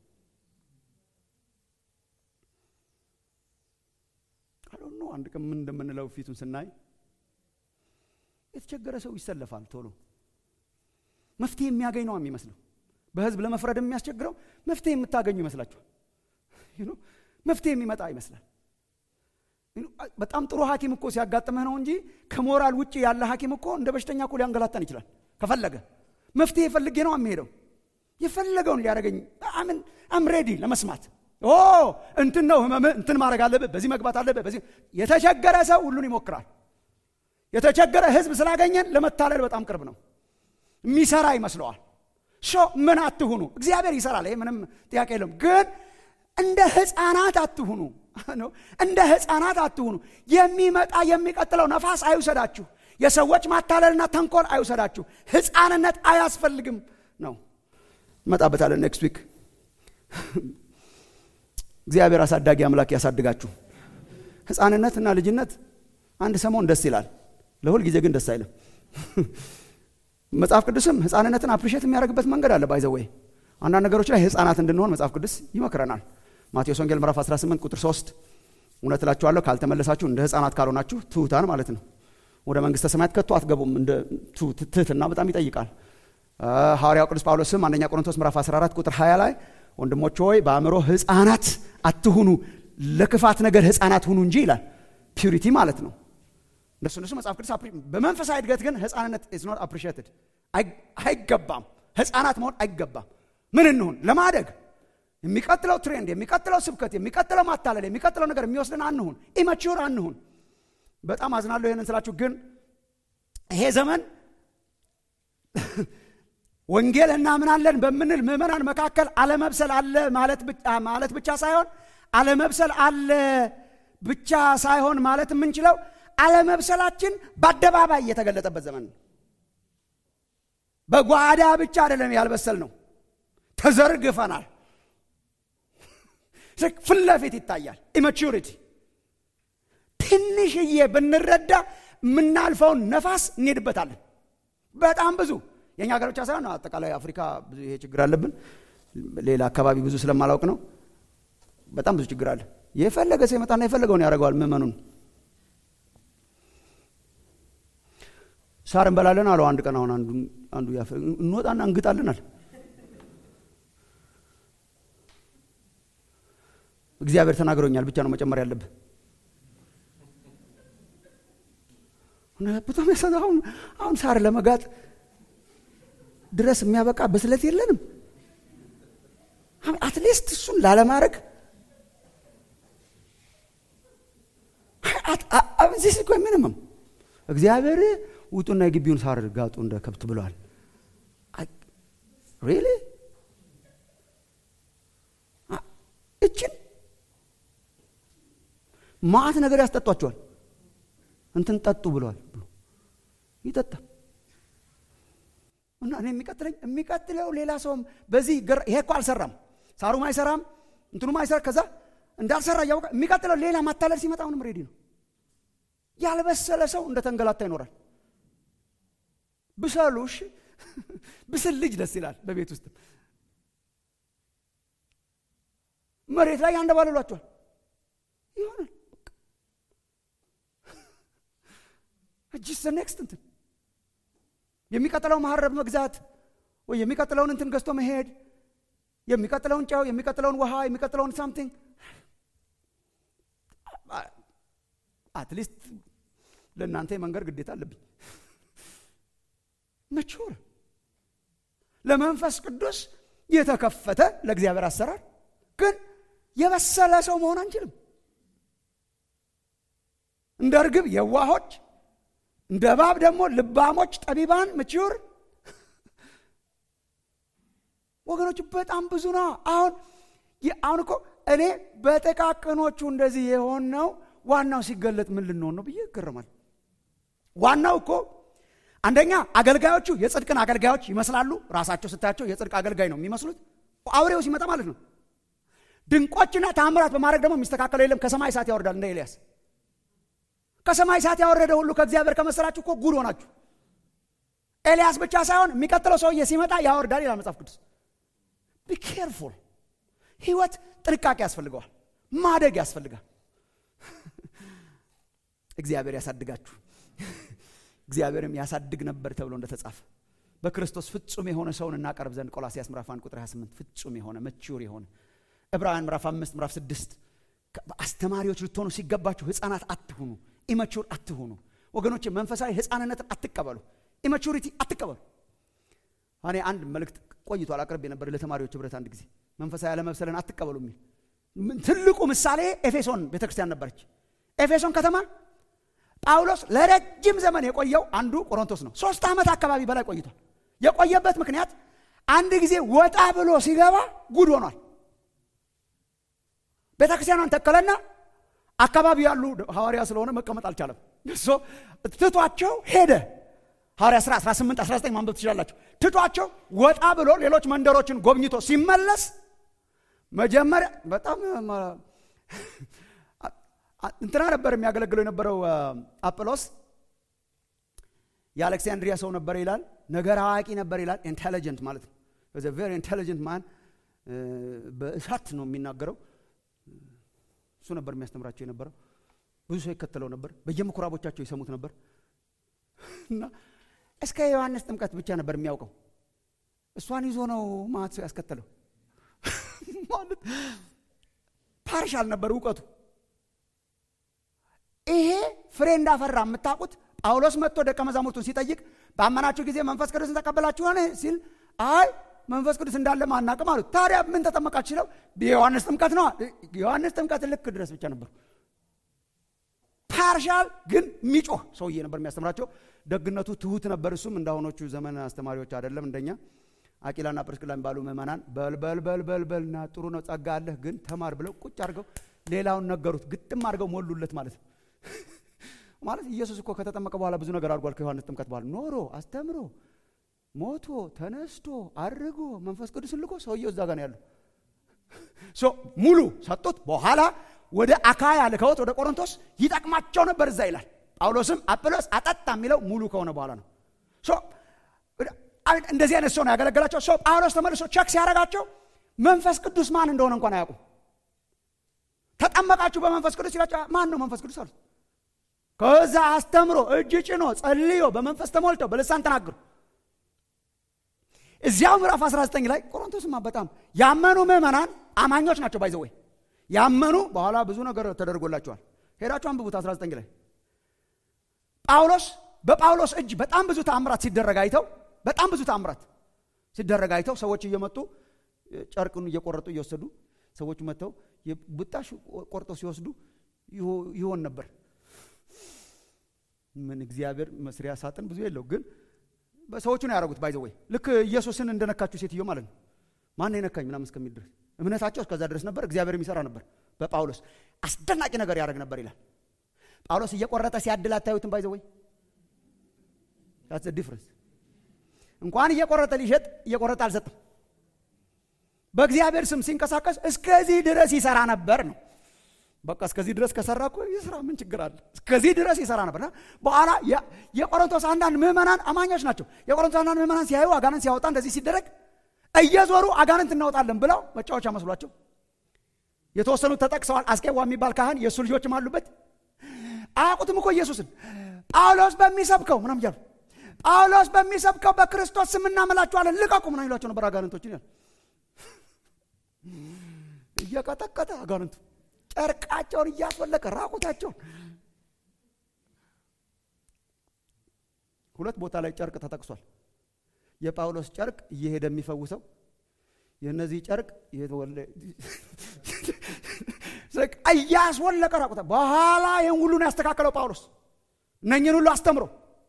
አሁን አንድ ቀን ምን እንደምንለው ፊቱን ስናይ የተቸገረ ሰው ይሰለፋል ቶሎ መፍትሄ የሚያገኝ ነው የሚመስለው። በህዝብ ለመፍረድ የሚያስቸግረው መፍትሄ የምታገኙ ይመስላችኋል። መፍትሄ የሚመጣ ይመስላል። በጣም ጥሩ ሐኪም እኮ ሲያጋጥምህ ነው እንጂ ከሞራል ውጭ ያለ ሐኪም እኮ እንደ በሽተኛ እኮ ሊያንገላታን ይችላል። ከፈለገ መፍትሄ ፈልጌ ነው የሚሄደው። የፈለገውን ሊያደርገኝ አምን አም ሬዲ ለመስማት ኦ እንትን ነው ህመምህ፣ እንትን ማድረግ አለብህ፣ በዚህ መግባት አለብህ። በዚህ የተቸገረ ሰው ሁሉን ይሞክራል። የተቸገረ ህዝብ ስላገኘን ለመታለል በጣም ቅርብ ነው። የሚሰራ ይመስለዋል። ሾ ምን አትሁኑ። እግዚአብሔር ይሰራል፣ ይሄ ምንም ጥያቄ የለም። ግን እንደ ህፃናት አትሁኑ። እንደ ህፃናት አትሁኑ። የሚመጣ የሚቀጥለው ነፋስ አይውሰዳችሁ። የሰዎች ማታለልና ተንኮል አይውሰዳችሁ። ህፃንነት አያስፈልግም ነው። እንመጣበታለን ኔክስት ዊክ። እግዚአብሔር አሳዳጊ አምላክ ያሳድጋችሁ። ህፃንነትና ልጅነት አንድ ሰሞን ደስ ይላል፣ ለሁል ጊዜ ግን ደስ አይልም። መጽሐፍ ቅዱስም ህፃንነትን አፕሪሼት የሚያደርግበት መንገድ አለ። ባይዘወይ አንዳንድ ነገሮች ላይ ህፃናት እንድንሆን መጽሐፍ ቅዱስ ይመክረናል። ማቴዎስ ወንጌል ምዕራፍ 18 ቁጥር 3 እውነት እላችኋለሁ ካልተመለሳችሁ እንደ ህፃናት ካልሆናችሁ ትሑታን ማለት ነው ወደ መንግስተ ሰማያት ከቶ አትገቡም። እንደ ትህትና በጣም ይጠይቃል። ሐዋርያው ቅዱስ ጳውሎስም አንደኛ ቆሮንቶስ ምዕራፍ 14 ቁጥር 20 ላይ ወንድሞች ሆይ በአእምሮ ህፃናት አትሁኑ፣ ለክፋት ነገር ህፃናት ሁኑ እንጂ ይላል። ፒዩሪቲ ማለት ነው። እንደሱ እንደሱ መጽሐፍ ቅዱስ በመንፈሳዊ እድገት ግን ህፃንነት ኢዝ ኖት አፕሪሺየትድ አይገባም። ህፃናት መሆን አይገባም። ምን እንሁን ለማደግ የሚቀጥለው ትሬንድ፣ የሚቀጥለው ስብከት፣ የሚቀጥለው ማታለል፣ የሚቀጥለው ነገር የሚወስድን አንሁን። ኢመቹር አንሁን። በጣም አዝናለሁ ይህንን ስላችሁ፣ ግን ይሄ ዘመን ወንጌል እናምናለን በምንል ምዕመናን መካከል አለመብሰል አለ ማለት ብቻ ሳይሆን አለመብሰል አለ ብቻ ሳይሆን ማለት የምንችለው አለመብሰላችን በአደባባይ እየተገለጠበት ዘመን ነው። በጓዳ ብቻ አይደለም ያልበሰል ነው፣ ተዘርግፈናል። ፊት ለፊት ይታያል። ኢማቹሪቲ ትንሽዬ ብንረዳ የምናልፈውን ነፋስ እንሄድበታለን። በጣም ብዙ የእኛ ሀገር ብቻ ሳይሆን አጠቃላይ አፍሪካ ብዙ ይሄ ችግር አለብን። ሌላ አካባቢ ብዙ ስለማላውቅ ነው። በጣም ብዙ ችግር አለ። የፈለገ ሰው ይመጣና የፈለገውን ያደርገዋል። ምዕመኑን ሳር እንበላለን አለው አንድ ቀን። አሁን አንዱ እንወጣና እንግጣለናል። እግዚአብሔር ተናግሮኛል ብቻ ነው መጨመር ያለብህ። በጣም ያሳ አሁን አሁን ሳር ለመጋጥ ድረስ የሚያበቃ በስለት የለንም። አትሊስት እሱን ላለማድረግ ዚስ እኮ ሚኒመም እግዚአብሔር ውጡና የግቢውን ሳር ጋጡ እንደ ከብት ብለዋል። ሪሊ እችን ማአት ነገር ያስጠጧቸዋል። እንትን ጠጡ ብለዋል ብሎ ይጠጣ እና እኔ የሚቀጥለኝ የሚቀጥለው ሌላ ሰውም በዚህ ይሄ እኮ አልሰራም፣ ሳሩም አይሰራም፣ እንትኑም አይሰራ ከዛ እንዳልሰራ እያወቀ የሚቀጥለው ሌላ ማታለል ሲመጣ አሁንም ሬዲ ነው። ያልበሰለ ሰው እንደ ተንገላታ ይኖራል። ብሰሉ እሺ፣ ብስል ልጅ ደስ ይላል። በቤት ውስጥ መሬት ላይ ያንደባልሏቸዋል ይሆናል እጅስ ኔክስት እንትን የሚቀጥለው መሀረብ መግዛት ወይ የሚቀጥለውን እንትን ገዝቶ መሄድ የሚቀጥለውን ጨው የሚቀጥለውን ውሃ የሚቀጥለውን ሳምቲንግ አትሊስት ለእናንተ የመንገድ ግዴታ አለብኝ። መቹር ለመንፈስ ቅዱስ የተከፈተ ለእግዚአብሔር አሰራር ግን የበሰለ ሰው መሆን አንችልም። እንደ እርግብ የዋሆች እንደ እባብ ደግሞ ልባሞች ጠቢባን ምችር ወገኖች በጣም ብዙ ነው። አሁን አሁን እኮ እኔ በጥቃቅኖቹ እንደዚህ የሆነው ዋናው ሲገለጥ ምን ልንሆን ነው ብዬ ይገረማል። ዋናው እኮ አንደኛ አገልጋዮቹ የጽድቅን አገልጋዮች ይመስላሉ። ራሳቸው ስታያቸው የጽድቅ አገልጋይ ነው የሚመስሉት፣ አውሬው ሲመጣ ማለት ነው። ድንቆችና ታምራት በማድረግ ደግሞ የሚስተካከለው የለም። ከሰማይ እሳት ያወርዳል እንደ ኤልያስ ከሰማይ እሳት ያወረደ ሁሉ ከእግዚአብሔር ከመሰላችሁ እኮ ጉድ ሆናችሁ። ኤልያስ ብቻ ሳይሆን የሚቀጥለው ሰውዬ ሲመጣ ያወርዳል ይላል መጽሐፍ ቅዱስ። ቢኬርፉል ህይወት ጥንቃቄ ያስፈልገዋል፣ ማደግ ያስፈልጋል። እግዚአብሔር ያሳድጋችሁ፣ እግዚአብሔርም ያሳድግ ነበር ተብሎ እንደተጻፈ በክርስቶስ ፍጹም የሆነ ሰውን እናቀርብ ዘንድ ቆላሲያስ ምዕራፍ 1 ቁጥር 28 ፍጹም የሆነ መቹር የሆነ ዕብራውያን ምዕራፍ 5 ምዕራፍ 6 አስተማሪዎች ልትሆኑ ሲገባችሁ ህፃናት አትሁኑ፣ ኢመቹር አትሁኑ። ወገኖች መንፈሳዊ ህፃንነትን አትቀበሉ፣ ኢመቹሪቲ አትቀበሉ። እኔ አንድ መልእክት ቆይቷል አቅርቤ ነበር ለተማሪዎች ህብረት አንድ ጊዜ መንፈሳዊ ያለመብሰልን አትቀበሉ የሚል ትልቁ ምሳሌ ኤፌሶን ቤተክርስቲያን ነበረች። ኤፌሶን ከተማ ጳውሎስ ለረጅም ዘመን የቆየው አንዱ ቆሮንቶስ ነው። ሶስት ዓመት አካባቢ በላይ ቆይቷል። የቆየበት ምክንያት አንድ ጊዜ ወጣ ብሎ ሲገባ ጉድ ሆኗል። ቤተ ክርስቲያኗን ተከለና አካባቢ ያሉ ሐዋርያ ስለሆነ መቀመጥ አልቻለም። እሶ ትቷቸው ሄደ። ሐዋርያ ሥራ 18 19 ማንበብ ትችላላችሁ። ትቷቸው ወጣ ብሎ ሌሎች መንደሮችን ጎብኝቶ ሲመለስ መጀመሪያ በጣም እንትና ነበር የሚያገለግለው የነበረው አጵሎስ የአሌክሳንድሪያ ሰው ነበር ይላል። ነገር አዋቂ ነበር ይላል። ኢንቴሊጀንት ማለት ነው። ቬሪ ኢንቴሊጀንት ማን በእሳት ነው የሚናገረው። እሱ ነበር የሚያስተምራቸው የነበረው። ብዙ ሰው ይከተለው ነበር። በየምኩራቦቻቸው ይሰሙት ነበር እና እስከ ዮሐንስ ጥምቀት ብቻ ነበር የሚያውቀው። እሷን ይዞ ነው ማት ሰው ያስከተለው ማለት ፓርሻል ነበር እውቀቱ። ይሄ ፍሬ እንዳፈራ የምታውቁት ጳውሎስ መጥቶ ደቀ መዛሙርቱን ሲጠይቅ ባመናችሁ ጊዜ መንፈስ ቅዱስን ተቀበላችሁ ሆነ ሲል አይ መንፈስ ቅዱስ እንዳለ ማናቅም አሉት። ታዲያ ምን ተጠመቃችሁ ሲለው የዮሐንስ ጥምቀት ነው። የዮሐንስ ጥምቀት ልክ ድረስ ብቻ ነበር። ፓርሻል ግን የሚጮህ ሰውዬ ነበር የሚያስተምራቸው። ደግነቱ ትሁት ነበር። እሱም እንዳሁኖቹ ዘመን አስተማሪዎች አይደለም እንደኛ አቂላና ጵርስቅላ የሚባሉ ምዕመናን በልበል በልበል በልና ጥሩ ነው ጸጋ አለህ ግን ተማር ብለው ቁጭ አድርገው ሌላውን ነገሩት። ግጥም አድርገው ሞሉለት ማለት ነው። ማለት ኢየሱስ እኮ ከተጠመቀ በኋላ ብዙ ነገር አድርጓል። ከዮሐንስ ጥምቀት በኋላ ኖሮ አስተምሮ ሞቶ ተነስቶ አድርጎ መንፈስ ቅዱስን ልኮ ሰውየው እዛ ጋር ነው ያለው። ሙሉ ሰጡት። በኋላ ወደ አካያ ልከውት ወደ ቆሮንቶስ ይጠቅማቸው ነበር እዛ ይላል። ጳውሎስም አጵሎስ አጠጣ የሚለው ሙሉ ከሆነ በኋላ ነው። እንደዚህ አይነት ሰው ነው ያገለገላቸው። ሰው ጳውሎስ ተመልሶ ቸክ ሲያደርጋቸው መንፈስ ቅዱስ ማን እንደሆነ እንኳን አያውቁም። ተጠመቃችሁ በመንፈስ ቅዱስ ሲላቸው ማን ነው መንፈስ ቅዱስ አሉት። ከዛ አስተምሮ እጅ ጭኖ ጸልዮ በመንፈስ ተሞልተው በልሳን ተናገሩ። እዚያው ምዕራፍ 19 ላይ ቆሮንቶስማ በጣም ያመኑ ምዕመናን አማኞች ናቸው። ባይዘወይ ያመኑ በኋላ ብዙ ነገር ተደርጎላቸዋል። ሄዳችሁ አንብቡት 19 ላይ ጳውሎስ በጳውሎስ እጅ በጣም ብዙ ተአምራት ሲደረግ አይተው በጣም ብዙ ተአምራት ሲደረግ አይተው ሰዎች እየመጡ ጨርቅን እየቆረጡ እየወሰዱ ሰዎች መጥተው ብጣሽ ቆርጠው ሲወስዱ ይሆን ነበር። ምን እግዚአብሔር መስሪያ ሳጥን ብዙ የለው ግን ሰዎቹ ነው ያደረጉት። ባይዘ ወይ ልክ ኢየሱስን እንደነካችሁ ሴትዮ ማለት ነው። ማን የነካኝ ምናምን እስከሚል ድረስ እምነታቸው እስከዛ ድረስ ነበር። እግዚአብሔር የሚሰራ ነበር። በጳውሎስ አስደናቂ ነገር ያደርግ ነበር ይላል። ጳውሎስ እየቆረጠ ሲያድል አታዩትም? ባይዘ ወይ ዲፍረንስ እንኳን እየቆረጠ ሊሸጥ እየቆረጠ አልሰጥም። በእግዚአብሔር ስም ሲንቀሳቀስ እስከዚህ ድረስ ይሰራ ነበር ነው። በቃ እስከዚህ ድረስ ከሰራ እኮ ይስራ፣ ምን ችግር አለ? እስከዚህ ድረስ ይሰራ ነበር። በኋላ የቆሮንቶስ አንዳንድ ምዕመናን አማኞች ናቸው። የቆሮንቶስ አንዳንድ ምዕመናን ሲያዩ አጋንንት ሲያወጣ እንደዚህ ሲደረግ እየዞሩ አጋንንት እናወጣለን ብለው መጫወቻ መስሏቸው የተወሰኑት ተጠቅሰዋል። አስቄዋ የሚባል ካህን የእሱ ልጆችም አሉበት። አያውቁትም እኮ ኢየሱስን ጳውሎስ በሚሰብከው ምናም እያሉ ጳውሎስ በሚሰብከው በክርስቶስ ስም እናመላችኋለን ልቀቁ ምናም ይሏቸው ነበር አጋንንቶችን ያል እየቀጠቀጠ አጋንንቱ ጨርቃቸውን እያስወለቀ ራቁታቸውን ሁለት ቦታ ላይ ጨርቅ ተጠቅሷል። የጳውሎስ ጨርቅ እየሄደ የሚፈውሰው የእነዚህ ጨርቅ እያስወለቀ ራቁታ። በኋላ ይህን ሁሉ ነው ያስተካከለው ጳውሎስ እነኝን ሁሉ አስተምሮ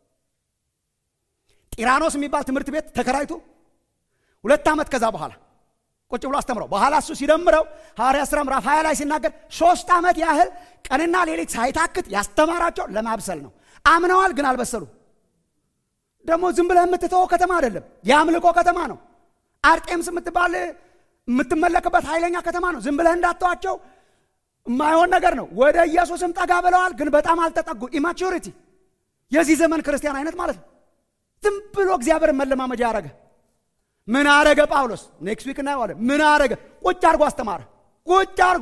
ጢራኖስ የሚባል ትምህርት ቤት ተከራይቶ ሁለት ዓመት ከዛ በኋላ ቁጭ ብሎ አስተምረው በኋላ እሱ ሲደምረው ሐዋርያ ሥራ ምዕራፍ 20 ላይ ሲናገር ሶስት ዓመት ያህል ቀንና ሌሊት ሳይታክት ያስተማራቸው ለማብሰል ነው። አምነዋል፣ ግን አልበሰሉ። ደግሞ ዝም ብለህ የምትተወው ከተማ አይደለም፣ የአምልኮ ከተማ ነው። አርጤምስ የምትባል የምትመለክበት ኃይለኛ ከተማ ነው። ዝም ብለህ እንዳተዋቸው የማይሆን ነገር ነው። ወደ ኢየሱስም ጠጋ ብለዋል፣ ግን በጣም አልተጠጉ። ኢማቹሪቲ የዚህ ዘመን ክርስቲያን አይነት ማለት ነው። ዝም ብሎ እግዚአብሔርን መለማመጃ ያደረገ ምን አረገ ጳውሎስ? ኔክስት ዊክ እናየዋለን። ምን አረገ? ቁጭ አድርጎ አስተማረ። ቁጭ አድርጎ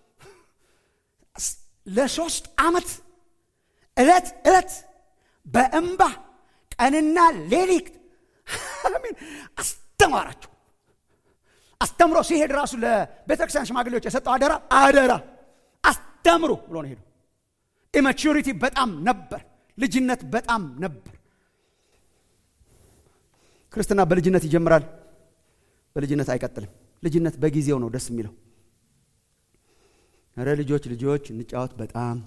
ለሶስት ዓመት እለት እለት በእንባ ቀንና ሌሊት አሜን አስተማራቸው። አስተምሮ ሲሄድ ራሱ ለቤተክርስቲያን ሽማግሌዎች የሰጠው አደራ አደራ አስተምሩ ብሎ ነው ሄደው። ኢማቹሪቲ በጣም ነበር፣ ልጅነት በጣም ነበር። ክርስትና በልጅነት ይጀምራል፣ በልጅነት አይቀጥልም። ልጅነት በጊዜው ነው ደስ የሚለው። ኧረ ልጆች ልጆች እንጫወት በጣም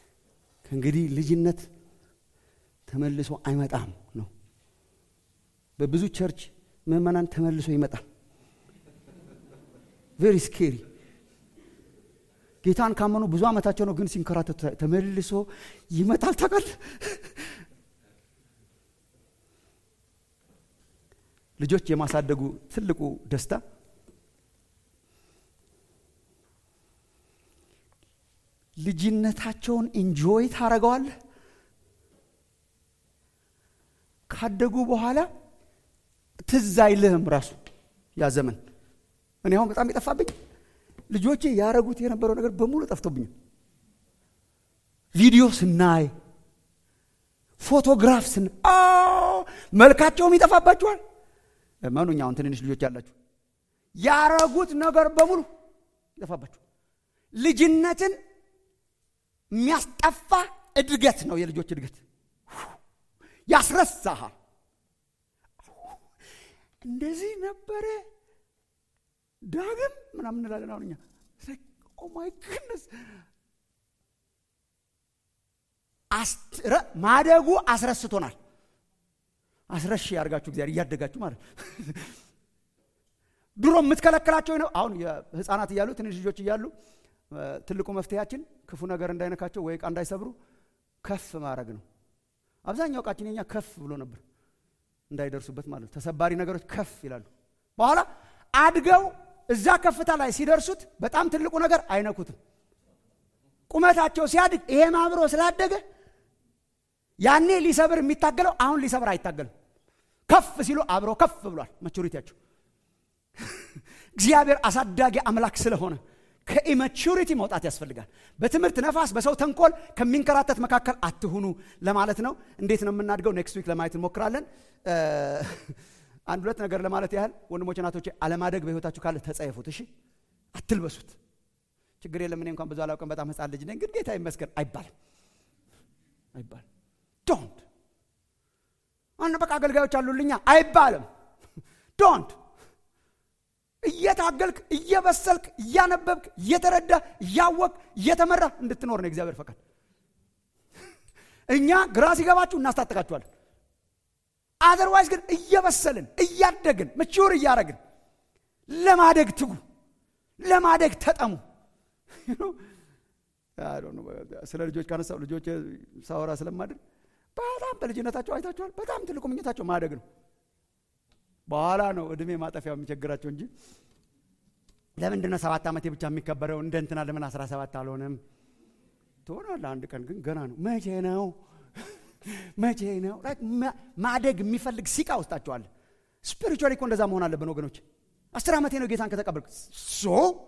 ከእንግዲህ ልጅነት ተመልሶ አይመጣም ነው። በብዙ ቸርች ምዕመናን ተመልሶ ይመጣል። ቬሪ ስኬሪ ጌታን ካመኑ ብዙ ዓመታቸው ነው፣ ግን ሲንከራተቱ ተመልሶ ይመጣል። ታውቃለህ፣ ልጆች የማሳደጉ ትልቁ ደስታ ልጅነታቸውን ኢንጆይ ታደርገዋለህ። ካደጉ በኋላ ትዝ አይልህም ራሱ ያ ዘመን። እኔ አሁን በጣም የጠፋብኝ ልጆቼ ያረጉት የነበረው ነገር በሙሉ ጠፍቶብኛል። ቪዲዮ ስናይ፣ ፎቶግራፍ ስና መልካቸውም ይጠፋባችኋል። መኑኛ አሁን ትንንሽ ልጆች ያላችሁ ያረጉት ነገር በሙሉ ይጠፋባችኋል። ልጅነትን የሚያስጠፋ እድገት ነው የልጆች እድገት። ያስረሳሃል። እንደዚህ ነበረ ዳግም ምናምን እንላለን። አሁን እኛ ኦማይ ግድነስ ማደጉ አስረስቶናል። አስረሽ ያርጋችሁ እግዚአብሔር እያደጋችሁ ማለት ድሮ የምትከለክላቸው ነው። አሁን ህፃናት እያሉ ትንሽ ልጆች እያሉ ትልቁ መፍትሄያችን ክፉ ነገር እንዳይነካቸው ወይ ዕቃ እንዳይሰብሩ ከፍ ማድረግ ነው። አብዛኛው ዕቃችን የኛ ከፍ ብሎ ነበር እንዳይደርሱበት ማለት ነው። ተሰባሪ ነገሮች ከፍ ይላሉ። በኋላ አድገው እዛ ከፍታ ላይ ሲደርሱት በጣም ትልቁ ነገር አይነኩትም። ቁመታቸው ሲያድግ ይሄም አብሮ ስላደገ ያኔ ሊሰብር የሚታገለው አሁን ሊሰብር አይታገልም። ከፍ ሲሉ አብሮ ከፍ ብሏል መቹሪቲያቸው። እግዚአብሔር አሳዳጊ አምላክ ስለሆነ ከኢመቹሪቲ መውጣት ያስፈልጋል። በትምህርት ነፋስ፣ በሰው ተንኮል ከሚንከራተት መካከል አትሁኑ ለማለት ነው። እንዴት ነው የምናድገው? ኔክስት ዊክ ለማየት እንሞክራለን። አንድ ሁለት ነገር ለማለት ያህል ወንድሞች፣ እናቶቼ አለማደግ በህይወታችሁ ካለ ተጸየፉት። እሺ፣ አትልበሱት። ችግር የለም እኔ እንኳን ብዙ አላውቅም፣ በጣም ህፃን ልጅ ነኝ፣ ግን ጌታ ይመስገን አይባልም፣ አይባልም። ዶንት አነ በቃ አገልጋዮች አሉልኛ አይባልም። ዶንት እየታገልክ እየበሰልክ እያነበብክ እየተረዳ እያወቅ እየተመራ እንድትኖር ነው እግዚአብሔር ፈቃድ። እኛ ግራ ሲገባችሁ እናስታጥቃችኋለን። አዘርዋይዝ ግን እየበሰልን እያደግን ምቹር እያደረግን ለማደግ ትጉ፣ ለማደግ ተጠሙ። ስለ ልጆች ካነሳው ልጆች ሳወራ ስለማድር በጣም በልጅነታቸው አይታችኋል። በጣም ትልቁ ምኞታቸው ማደግ ነው። በኋላ ነው እድሜ ማጠፊያው የሚቸግራቸው እንጂ ለምንድን ነው ሰባት ዓመቴ ብቻ የሚከበረው? እንደ እንትና ለምን አስራ ሰባት አልሆነም? ትሆናለህ አንድ ቀን ግን ገና ነው። መቼ ነው መቼ ነው? ማደግ የሚፈልግ ሲቃ ውስጣቸዋል። ስፒሪቹዋሊ እኮ እንደዛ መሆን አለብን ወገኖች። አስር ዓመቴ ነው ጌታን ከተቀበልኩ ሶ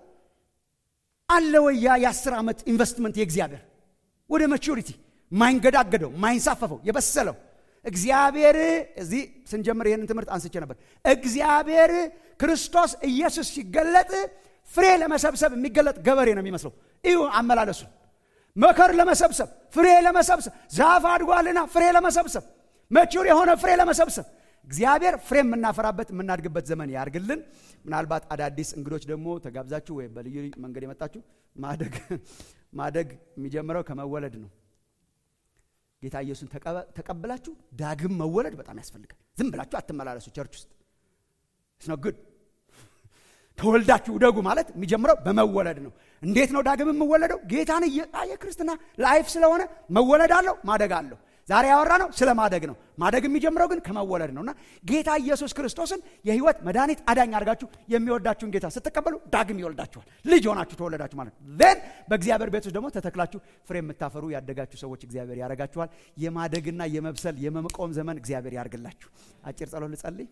አለ ወይ ያ የአስር ዓመት ኢንቨስትመንት የእግዚአብሔር ወደ ማቹሪቲ ማይንገዳገደው ማይንሳፈፈው የበሰለው እግዚአብሔር እዚህ ስንጀምር ይህንን ትምህርት አንስቼ ነበር። እግዚአብሔር ክርስቶስ ኢየሱስ ሲገለጥ ፍሬ ለመሰብሰብ የሚገለጥ ገበሬ ነው የሚመስለው። እዩ አመላለሱ መከር ለመሰብሰብ ፍሬ ለመሰብሰብ ዛፍ አድጓልና ፍሬ ለመሰብሰብ መቹር የሆነ ፍሬ ለመሰብሰብ እግዚአብሔር ፍሬ የምናፈራበት የምናድግበት ዘመን ያርግልን። ምናልባት አዳዲስ እንግዶች ደግሞ ተጋብዛችሁ ወይም በልዩ መንገድ የመጣችሁ ማደግ ማደግ የሚጀምረው ከመወለድ ነው። ጌታ ኢየሱስን ተቀብላችሁ ዳግም መወለድ በጣም ያስፈልጋል። ዝም ብላችሁ አትመላለሱ። ቸርች ውስጥ ስነ ግድ ተወልዳችሁ ደጉ ማለት የሚጀምረው በመወለድ ነው። እንዴት ነው ዳግም የምወለደው? ጌታን የክርስትና ላይፍ ስለሆነ መወለድ አለው ማደግ አለው። ዛሬ ያወራ ነው ስለ ማደግ ነው። ማደግ የሚጀምረው ግን ከመወለድ ነው እና ጌታ ኢየሱስ ክርስቶስን የህይወት መድኃኒት አዳኝ አድርጋችሁ የሚወዳችሁን ጌታ ስትቀበሉ ዳግም ይወልዳችኋል። ልጅ ሆናችሁ ተወለዳችሁ ማለት ነው። ን በእግዚአብሔር ቤት ውስጥ ደግሞ ተተክላችሁ ፍሬ የምታፈሩ ያደጋችሁ ሰዎች እግዚአብሔር ያደርጋችኋል። የማደግና የመብሰል የመምቆም ዘመን እግዚአብሔር ያርግላችሁ። አጭር ጸሎት ልጸልይ።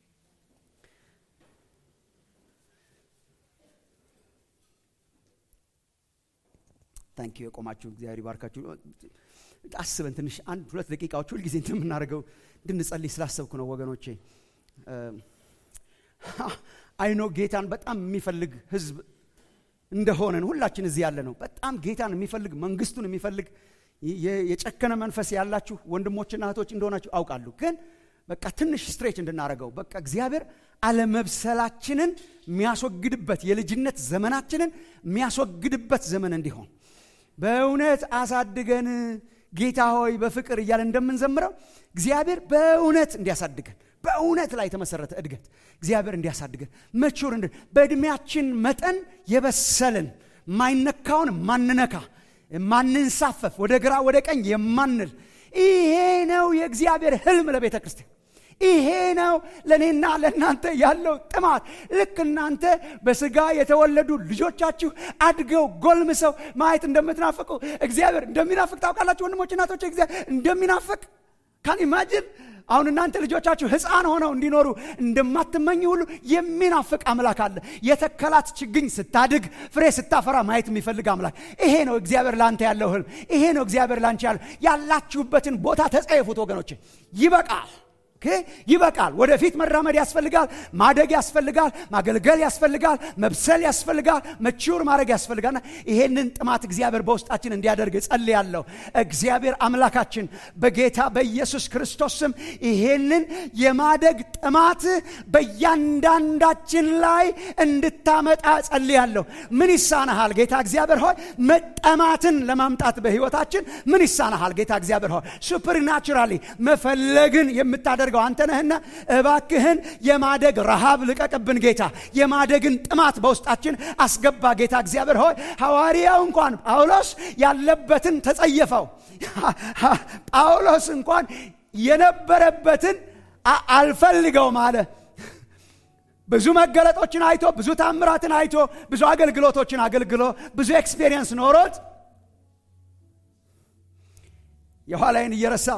ታንኪ የቆማችሁ እግዚአብሔር ይባርካችሁ። አስበን ትንሽ አንድ ሁለት ደቂቃዎች ሁልጊዜ እንደምናደርገው እንድንጸልይ ስላሰብኩ ነው ወገኖቼ። አይኖ ጌታን በጣም የሚፈልግ ህዝብ እንደሆነን ሁላችን እዚህ ያለ ነው። በጣም ጌታን የሚፈልግ መንግስቱን የሚፈልግ የጨከነ መንፈስ ያላችሁ ወንድሞችና እህቶች እንደሆናችሁ አውቃለሁ። ግን በቃ ትንሽ ስትሬች እንድናደርገው በቃ እግዚአብሔር አለመብሰላችንን የሚያስወግድበት የልጅነት ዘመናችንን የሚያስወግድበት ዘመን እንዲሆን በእውነት አሳድገን ጌታ ሆይ በፍቅር እያለ እንደምንዘምረው እግዚአብሔር በእውነት እንዲያሳድገን በእውነት ላይ የተመሰረተ እድገት እግዚአብሔር እንዲያሳድገን መቹር እንድ በእድሜያችን መጠን የበሰልን ማይነካውን ማንነካ ማንንሳፈፍ ወደ ግራ ወደ ቀኝ የማንል ይሄ ነው የእግዚአብሔር ህልም ለቤተ ክርስቲያን ይሄ ነው ለእኔና ለእናንተ ያለው ጥማት ልክ እናንተ በስጋ የተወለዱ ልጆቻችሁ አድገው ጎልምሰው ማየት እንደምትናፍቁ እግዚአብሔር እንደሚናፍቅ ታውቃላችሁ ወንድሞች እናቶች እግዚአብሔር እንደሚናፍቅ ካን ኢማጅን አሁን እናንተ ልጆቻችሁ ህፃን ሆነው እንዲኖሩ እንደማትመኝ ሁሉ የሚናፍቅ አምላክ አለ የተከላት ችግኝ ስታድግ ፍሬ ስታፈራ ማየት የሚፈልግ አምላክ ይሄ ነው እግዚአብሔር ላንተ ያለው ህልም ይሄ ነው እግዚአብሔር ላንቺ ያለው ያላችሁበትን ቦታ ተጸየፉት ወገኖች ይበቃል ይበቃል ወደፊት መራመድ ያስፈልጋል ማደግ ያስፈልጋል ማገልገል ያስፈልጋል መብሰል ያስፈልጋል መችውር ማድረግ ያስፈልጋልና ይሄንን ጥማት እግዚአብሔር በውስጣችን እንዲያደርግ ጸልያለሁ እግዚአብሔር አምላካችን በጌታ በኢየሱስ ክርስቶስ ስም ይሄንን የማደግ ጥማት በእያንዳንዳችን ላይ እንድታመጣ ጸልያለሁ ምን ይሳናሃል ጌታ እግዚአብሔር ሆይ መጠማትን ለማምጣት በህይወታችን ምን ይሳናሃል ጌታ እግዚአብሔር ሆይ ሱፐርናቹራሊ መፈለግን የምታደርገው አንተ ነህና እባክህን የማደግ ረሃብ ልቀቅብን ጌታ የማደግን ጥማት በውስጣችን አስገባ ጌታ እግዚአብሔር ሆይ ሐዋርያው እንኳን ጳውሎስ ያለበትን ተጸየፈው ጳውሎስ እንኳን የነበረበትን አልፈልገውም አለ ብዙ መገለጦችን አይቶ ብዙ ታምራትን አይቶ ብዙ አገልግሎቶችን አገልግሎ ብዙ ኤክስፔሪየንስ ኖሮት የኋላይን እየረሳው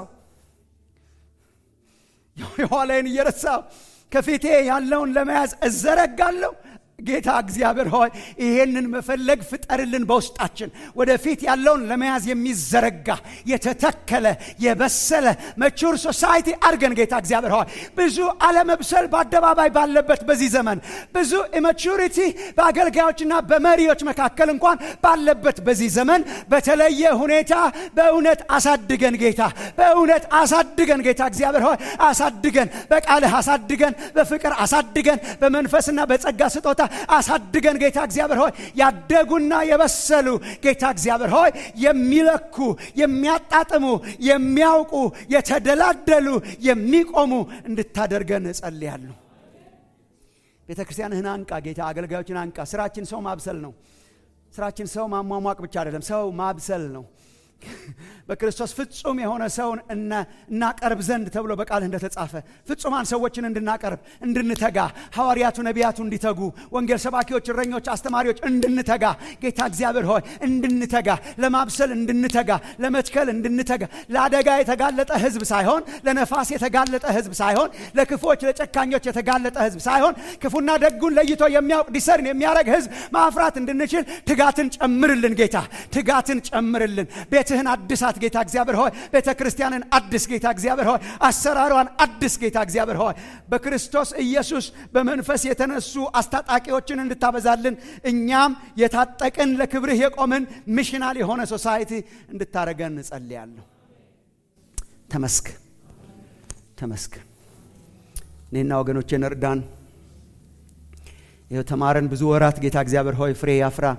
የኋላይን እየረሳው ከፊቴ ያለውን ለመያዝ እዘረጋለሁ ጌታ እግዚአብሔር ሆይ ይሄንን መፈለግ ፍጠርልን በውስጣችን ወደፊት ያለውን ለመያዝ የሚዘረጋ የተተከለ የበሰለ መቹር ሶሳይቲ አድርገን ጌታ እግዚአብሔር ሆይ ብዙ አለመብሰል በአደባባይ ባለበት በዚህ ዘመን ብዙ ኢማቹሪቲ በአገልጋዮችና በመሪዎች መካከል እንኳን ባለበት በዚህ ዘመን በተለየ ሁኔታ በእውነት አሳድገን ጌታ በእውነት አሳድገን ጌታ እግዚአብሔር ሆይ አሳድገን በቃልህ አሳድገን በፍቅር አሳድገን በመንፈስና በጸጋ ስጦታ አሳድገን ጌታ እግዚአብሔር ሆይ ያደጉና የበሰሉ ጌታ እግዚአብሔር ሆይ የሚለኩ የሚያጣጥሙ የሚያውቁ የተደላደሉ የሚቆሙ እንድታደርገን እጸልያለሁ ቤተ ክርስቲያንህን አንቃ ጌታ አገልጋዮችን አንቃ ስራችን ሰው ማብሰል ነው ስራችን ሰው ማሟሟቅ ብቻ አይደለም ሰው ማብሰል ነው በክርስቶስ ፍጹም የሆነ ሰውን እናቀርብ ዘንድ ተብሎ በቃልህ እንደተጻፈ ፍጹማን ሰዎችን እንድናቀርብ እንድንተጋ ሐዋርያቱ ነቢያቱ እንዲተጉ ወንጌል ሰባኪዎች እረኞች አስተማሪዎች እንድንተጋ ጌታ እግዚአብሔር ሆይ እንድንተጋ ለማብሰል እንድንተጋ ለመትከል እንድንተጋ ለአደጋ የተጋለጠ ህዝብ ሳይሆን ለነፋስ የተጋለጠ ህዝብ ሳይሆን ለክፎች ለጨካኞች የተጋለጠ ህዝብ ሳይሆን ክፉና ደጉን ለይቶ የሚያውቅ ዲሰርን የሚያደረግ ህዝብ ማፍራት እንድንችል ትጋትን ጨምርልን ጌታ ትጋትን ጨምርልን ቤትህን አድሳት ጌታ እግዚአብሔር ሆይ ቤተ ክርስቲያንን አድስ ጌታ እግዚአብሔር ሆይ አሰራሯን አድስ ጌታ እግዚአብሔር ሆይ በክርስቶስ ኢየሱስ በመንፈስ የተነሱ አስታጣቂዎችን እንድታበዛልን እኛም የታጠቅን ለክብርህ የቆምን ሚሽናል የሆነ ሶሳይቲ እንድታረገን እጸልያለሁ ተመስክ ተመስክ እኔና ወገኖቼን እርዳን ይኸው ተማረን ብዙ ወራት ጌታ እግዚአብሔር ሆይ ፍሬ ያፍራ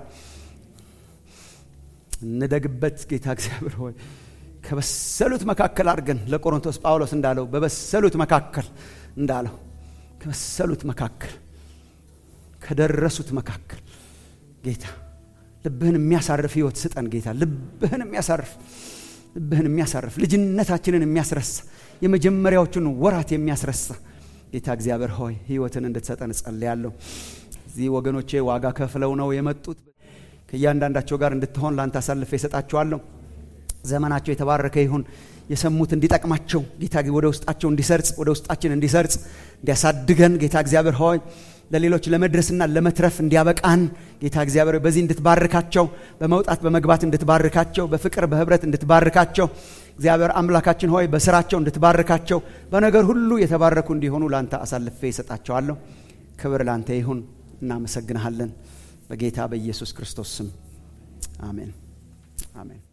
እንደግበት ጌታ እግዚአብሔር ሆይ ከበሰሉት መካከል አድርገን ለቆሮንቶስ ጳውሎስ እንዳለው በበሰሉት መካከል እንዳለው ከበሰሉት መካከል ከደረሱት መካከል ጌታ ልብህን የሚያሳርፍ ህይወት ስጠን ጌታ ልብህን የሚያሳርፍ ልብህን የሚያሳርፍ ልጅነታችንን የሚያስረሳ የመጀመሪያዎቹን ወራት የሚያስረሳ ጌታ እግዚአብሔር ሆይ ህይወትን እንድትሰጠን እጸልያለሁ እዚህ ወገኖቼ ዋጋ ከፍለው ነው የመጡት ከእያንዳንዳቸው ጋር እንድትሆን ለአንተ አሳልፈ ይሰጣቸዋለሁ ዘመናቸው የተባረከ ይሁን የሰሙት እንዲጠቅማቸው ጌታ ወደ ውስጣቸው እንዲሰርጽ ወደ ውስጣችን እንዲሰርጽ እንዲያሳድገን ጌታ እግዚአብሔር ሆይ ለሌሎች ለመድረስና ለመትረፍ እንዲያበቃን ጌታ እግዚአብሔር በዚህ እንድትባርካቸው በመውጣት በመግባት እንድትባርካቸው በፍቅር በህብረት እንድትባርካቸው እግዚአብሔር አምላካችን ሆይ በስራቸው እንድትባርካቸው በነገር ሁሉ የተባረኩ እንዲሆኑ ለአንተ አሳልፌ ይሰጣቸዋለሁ ክብር ለአንተ ይሁን እናመሰግንሃለን በጌታ በኢየሱስ ክርስቶስ ስም አሜን አሜን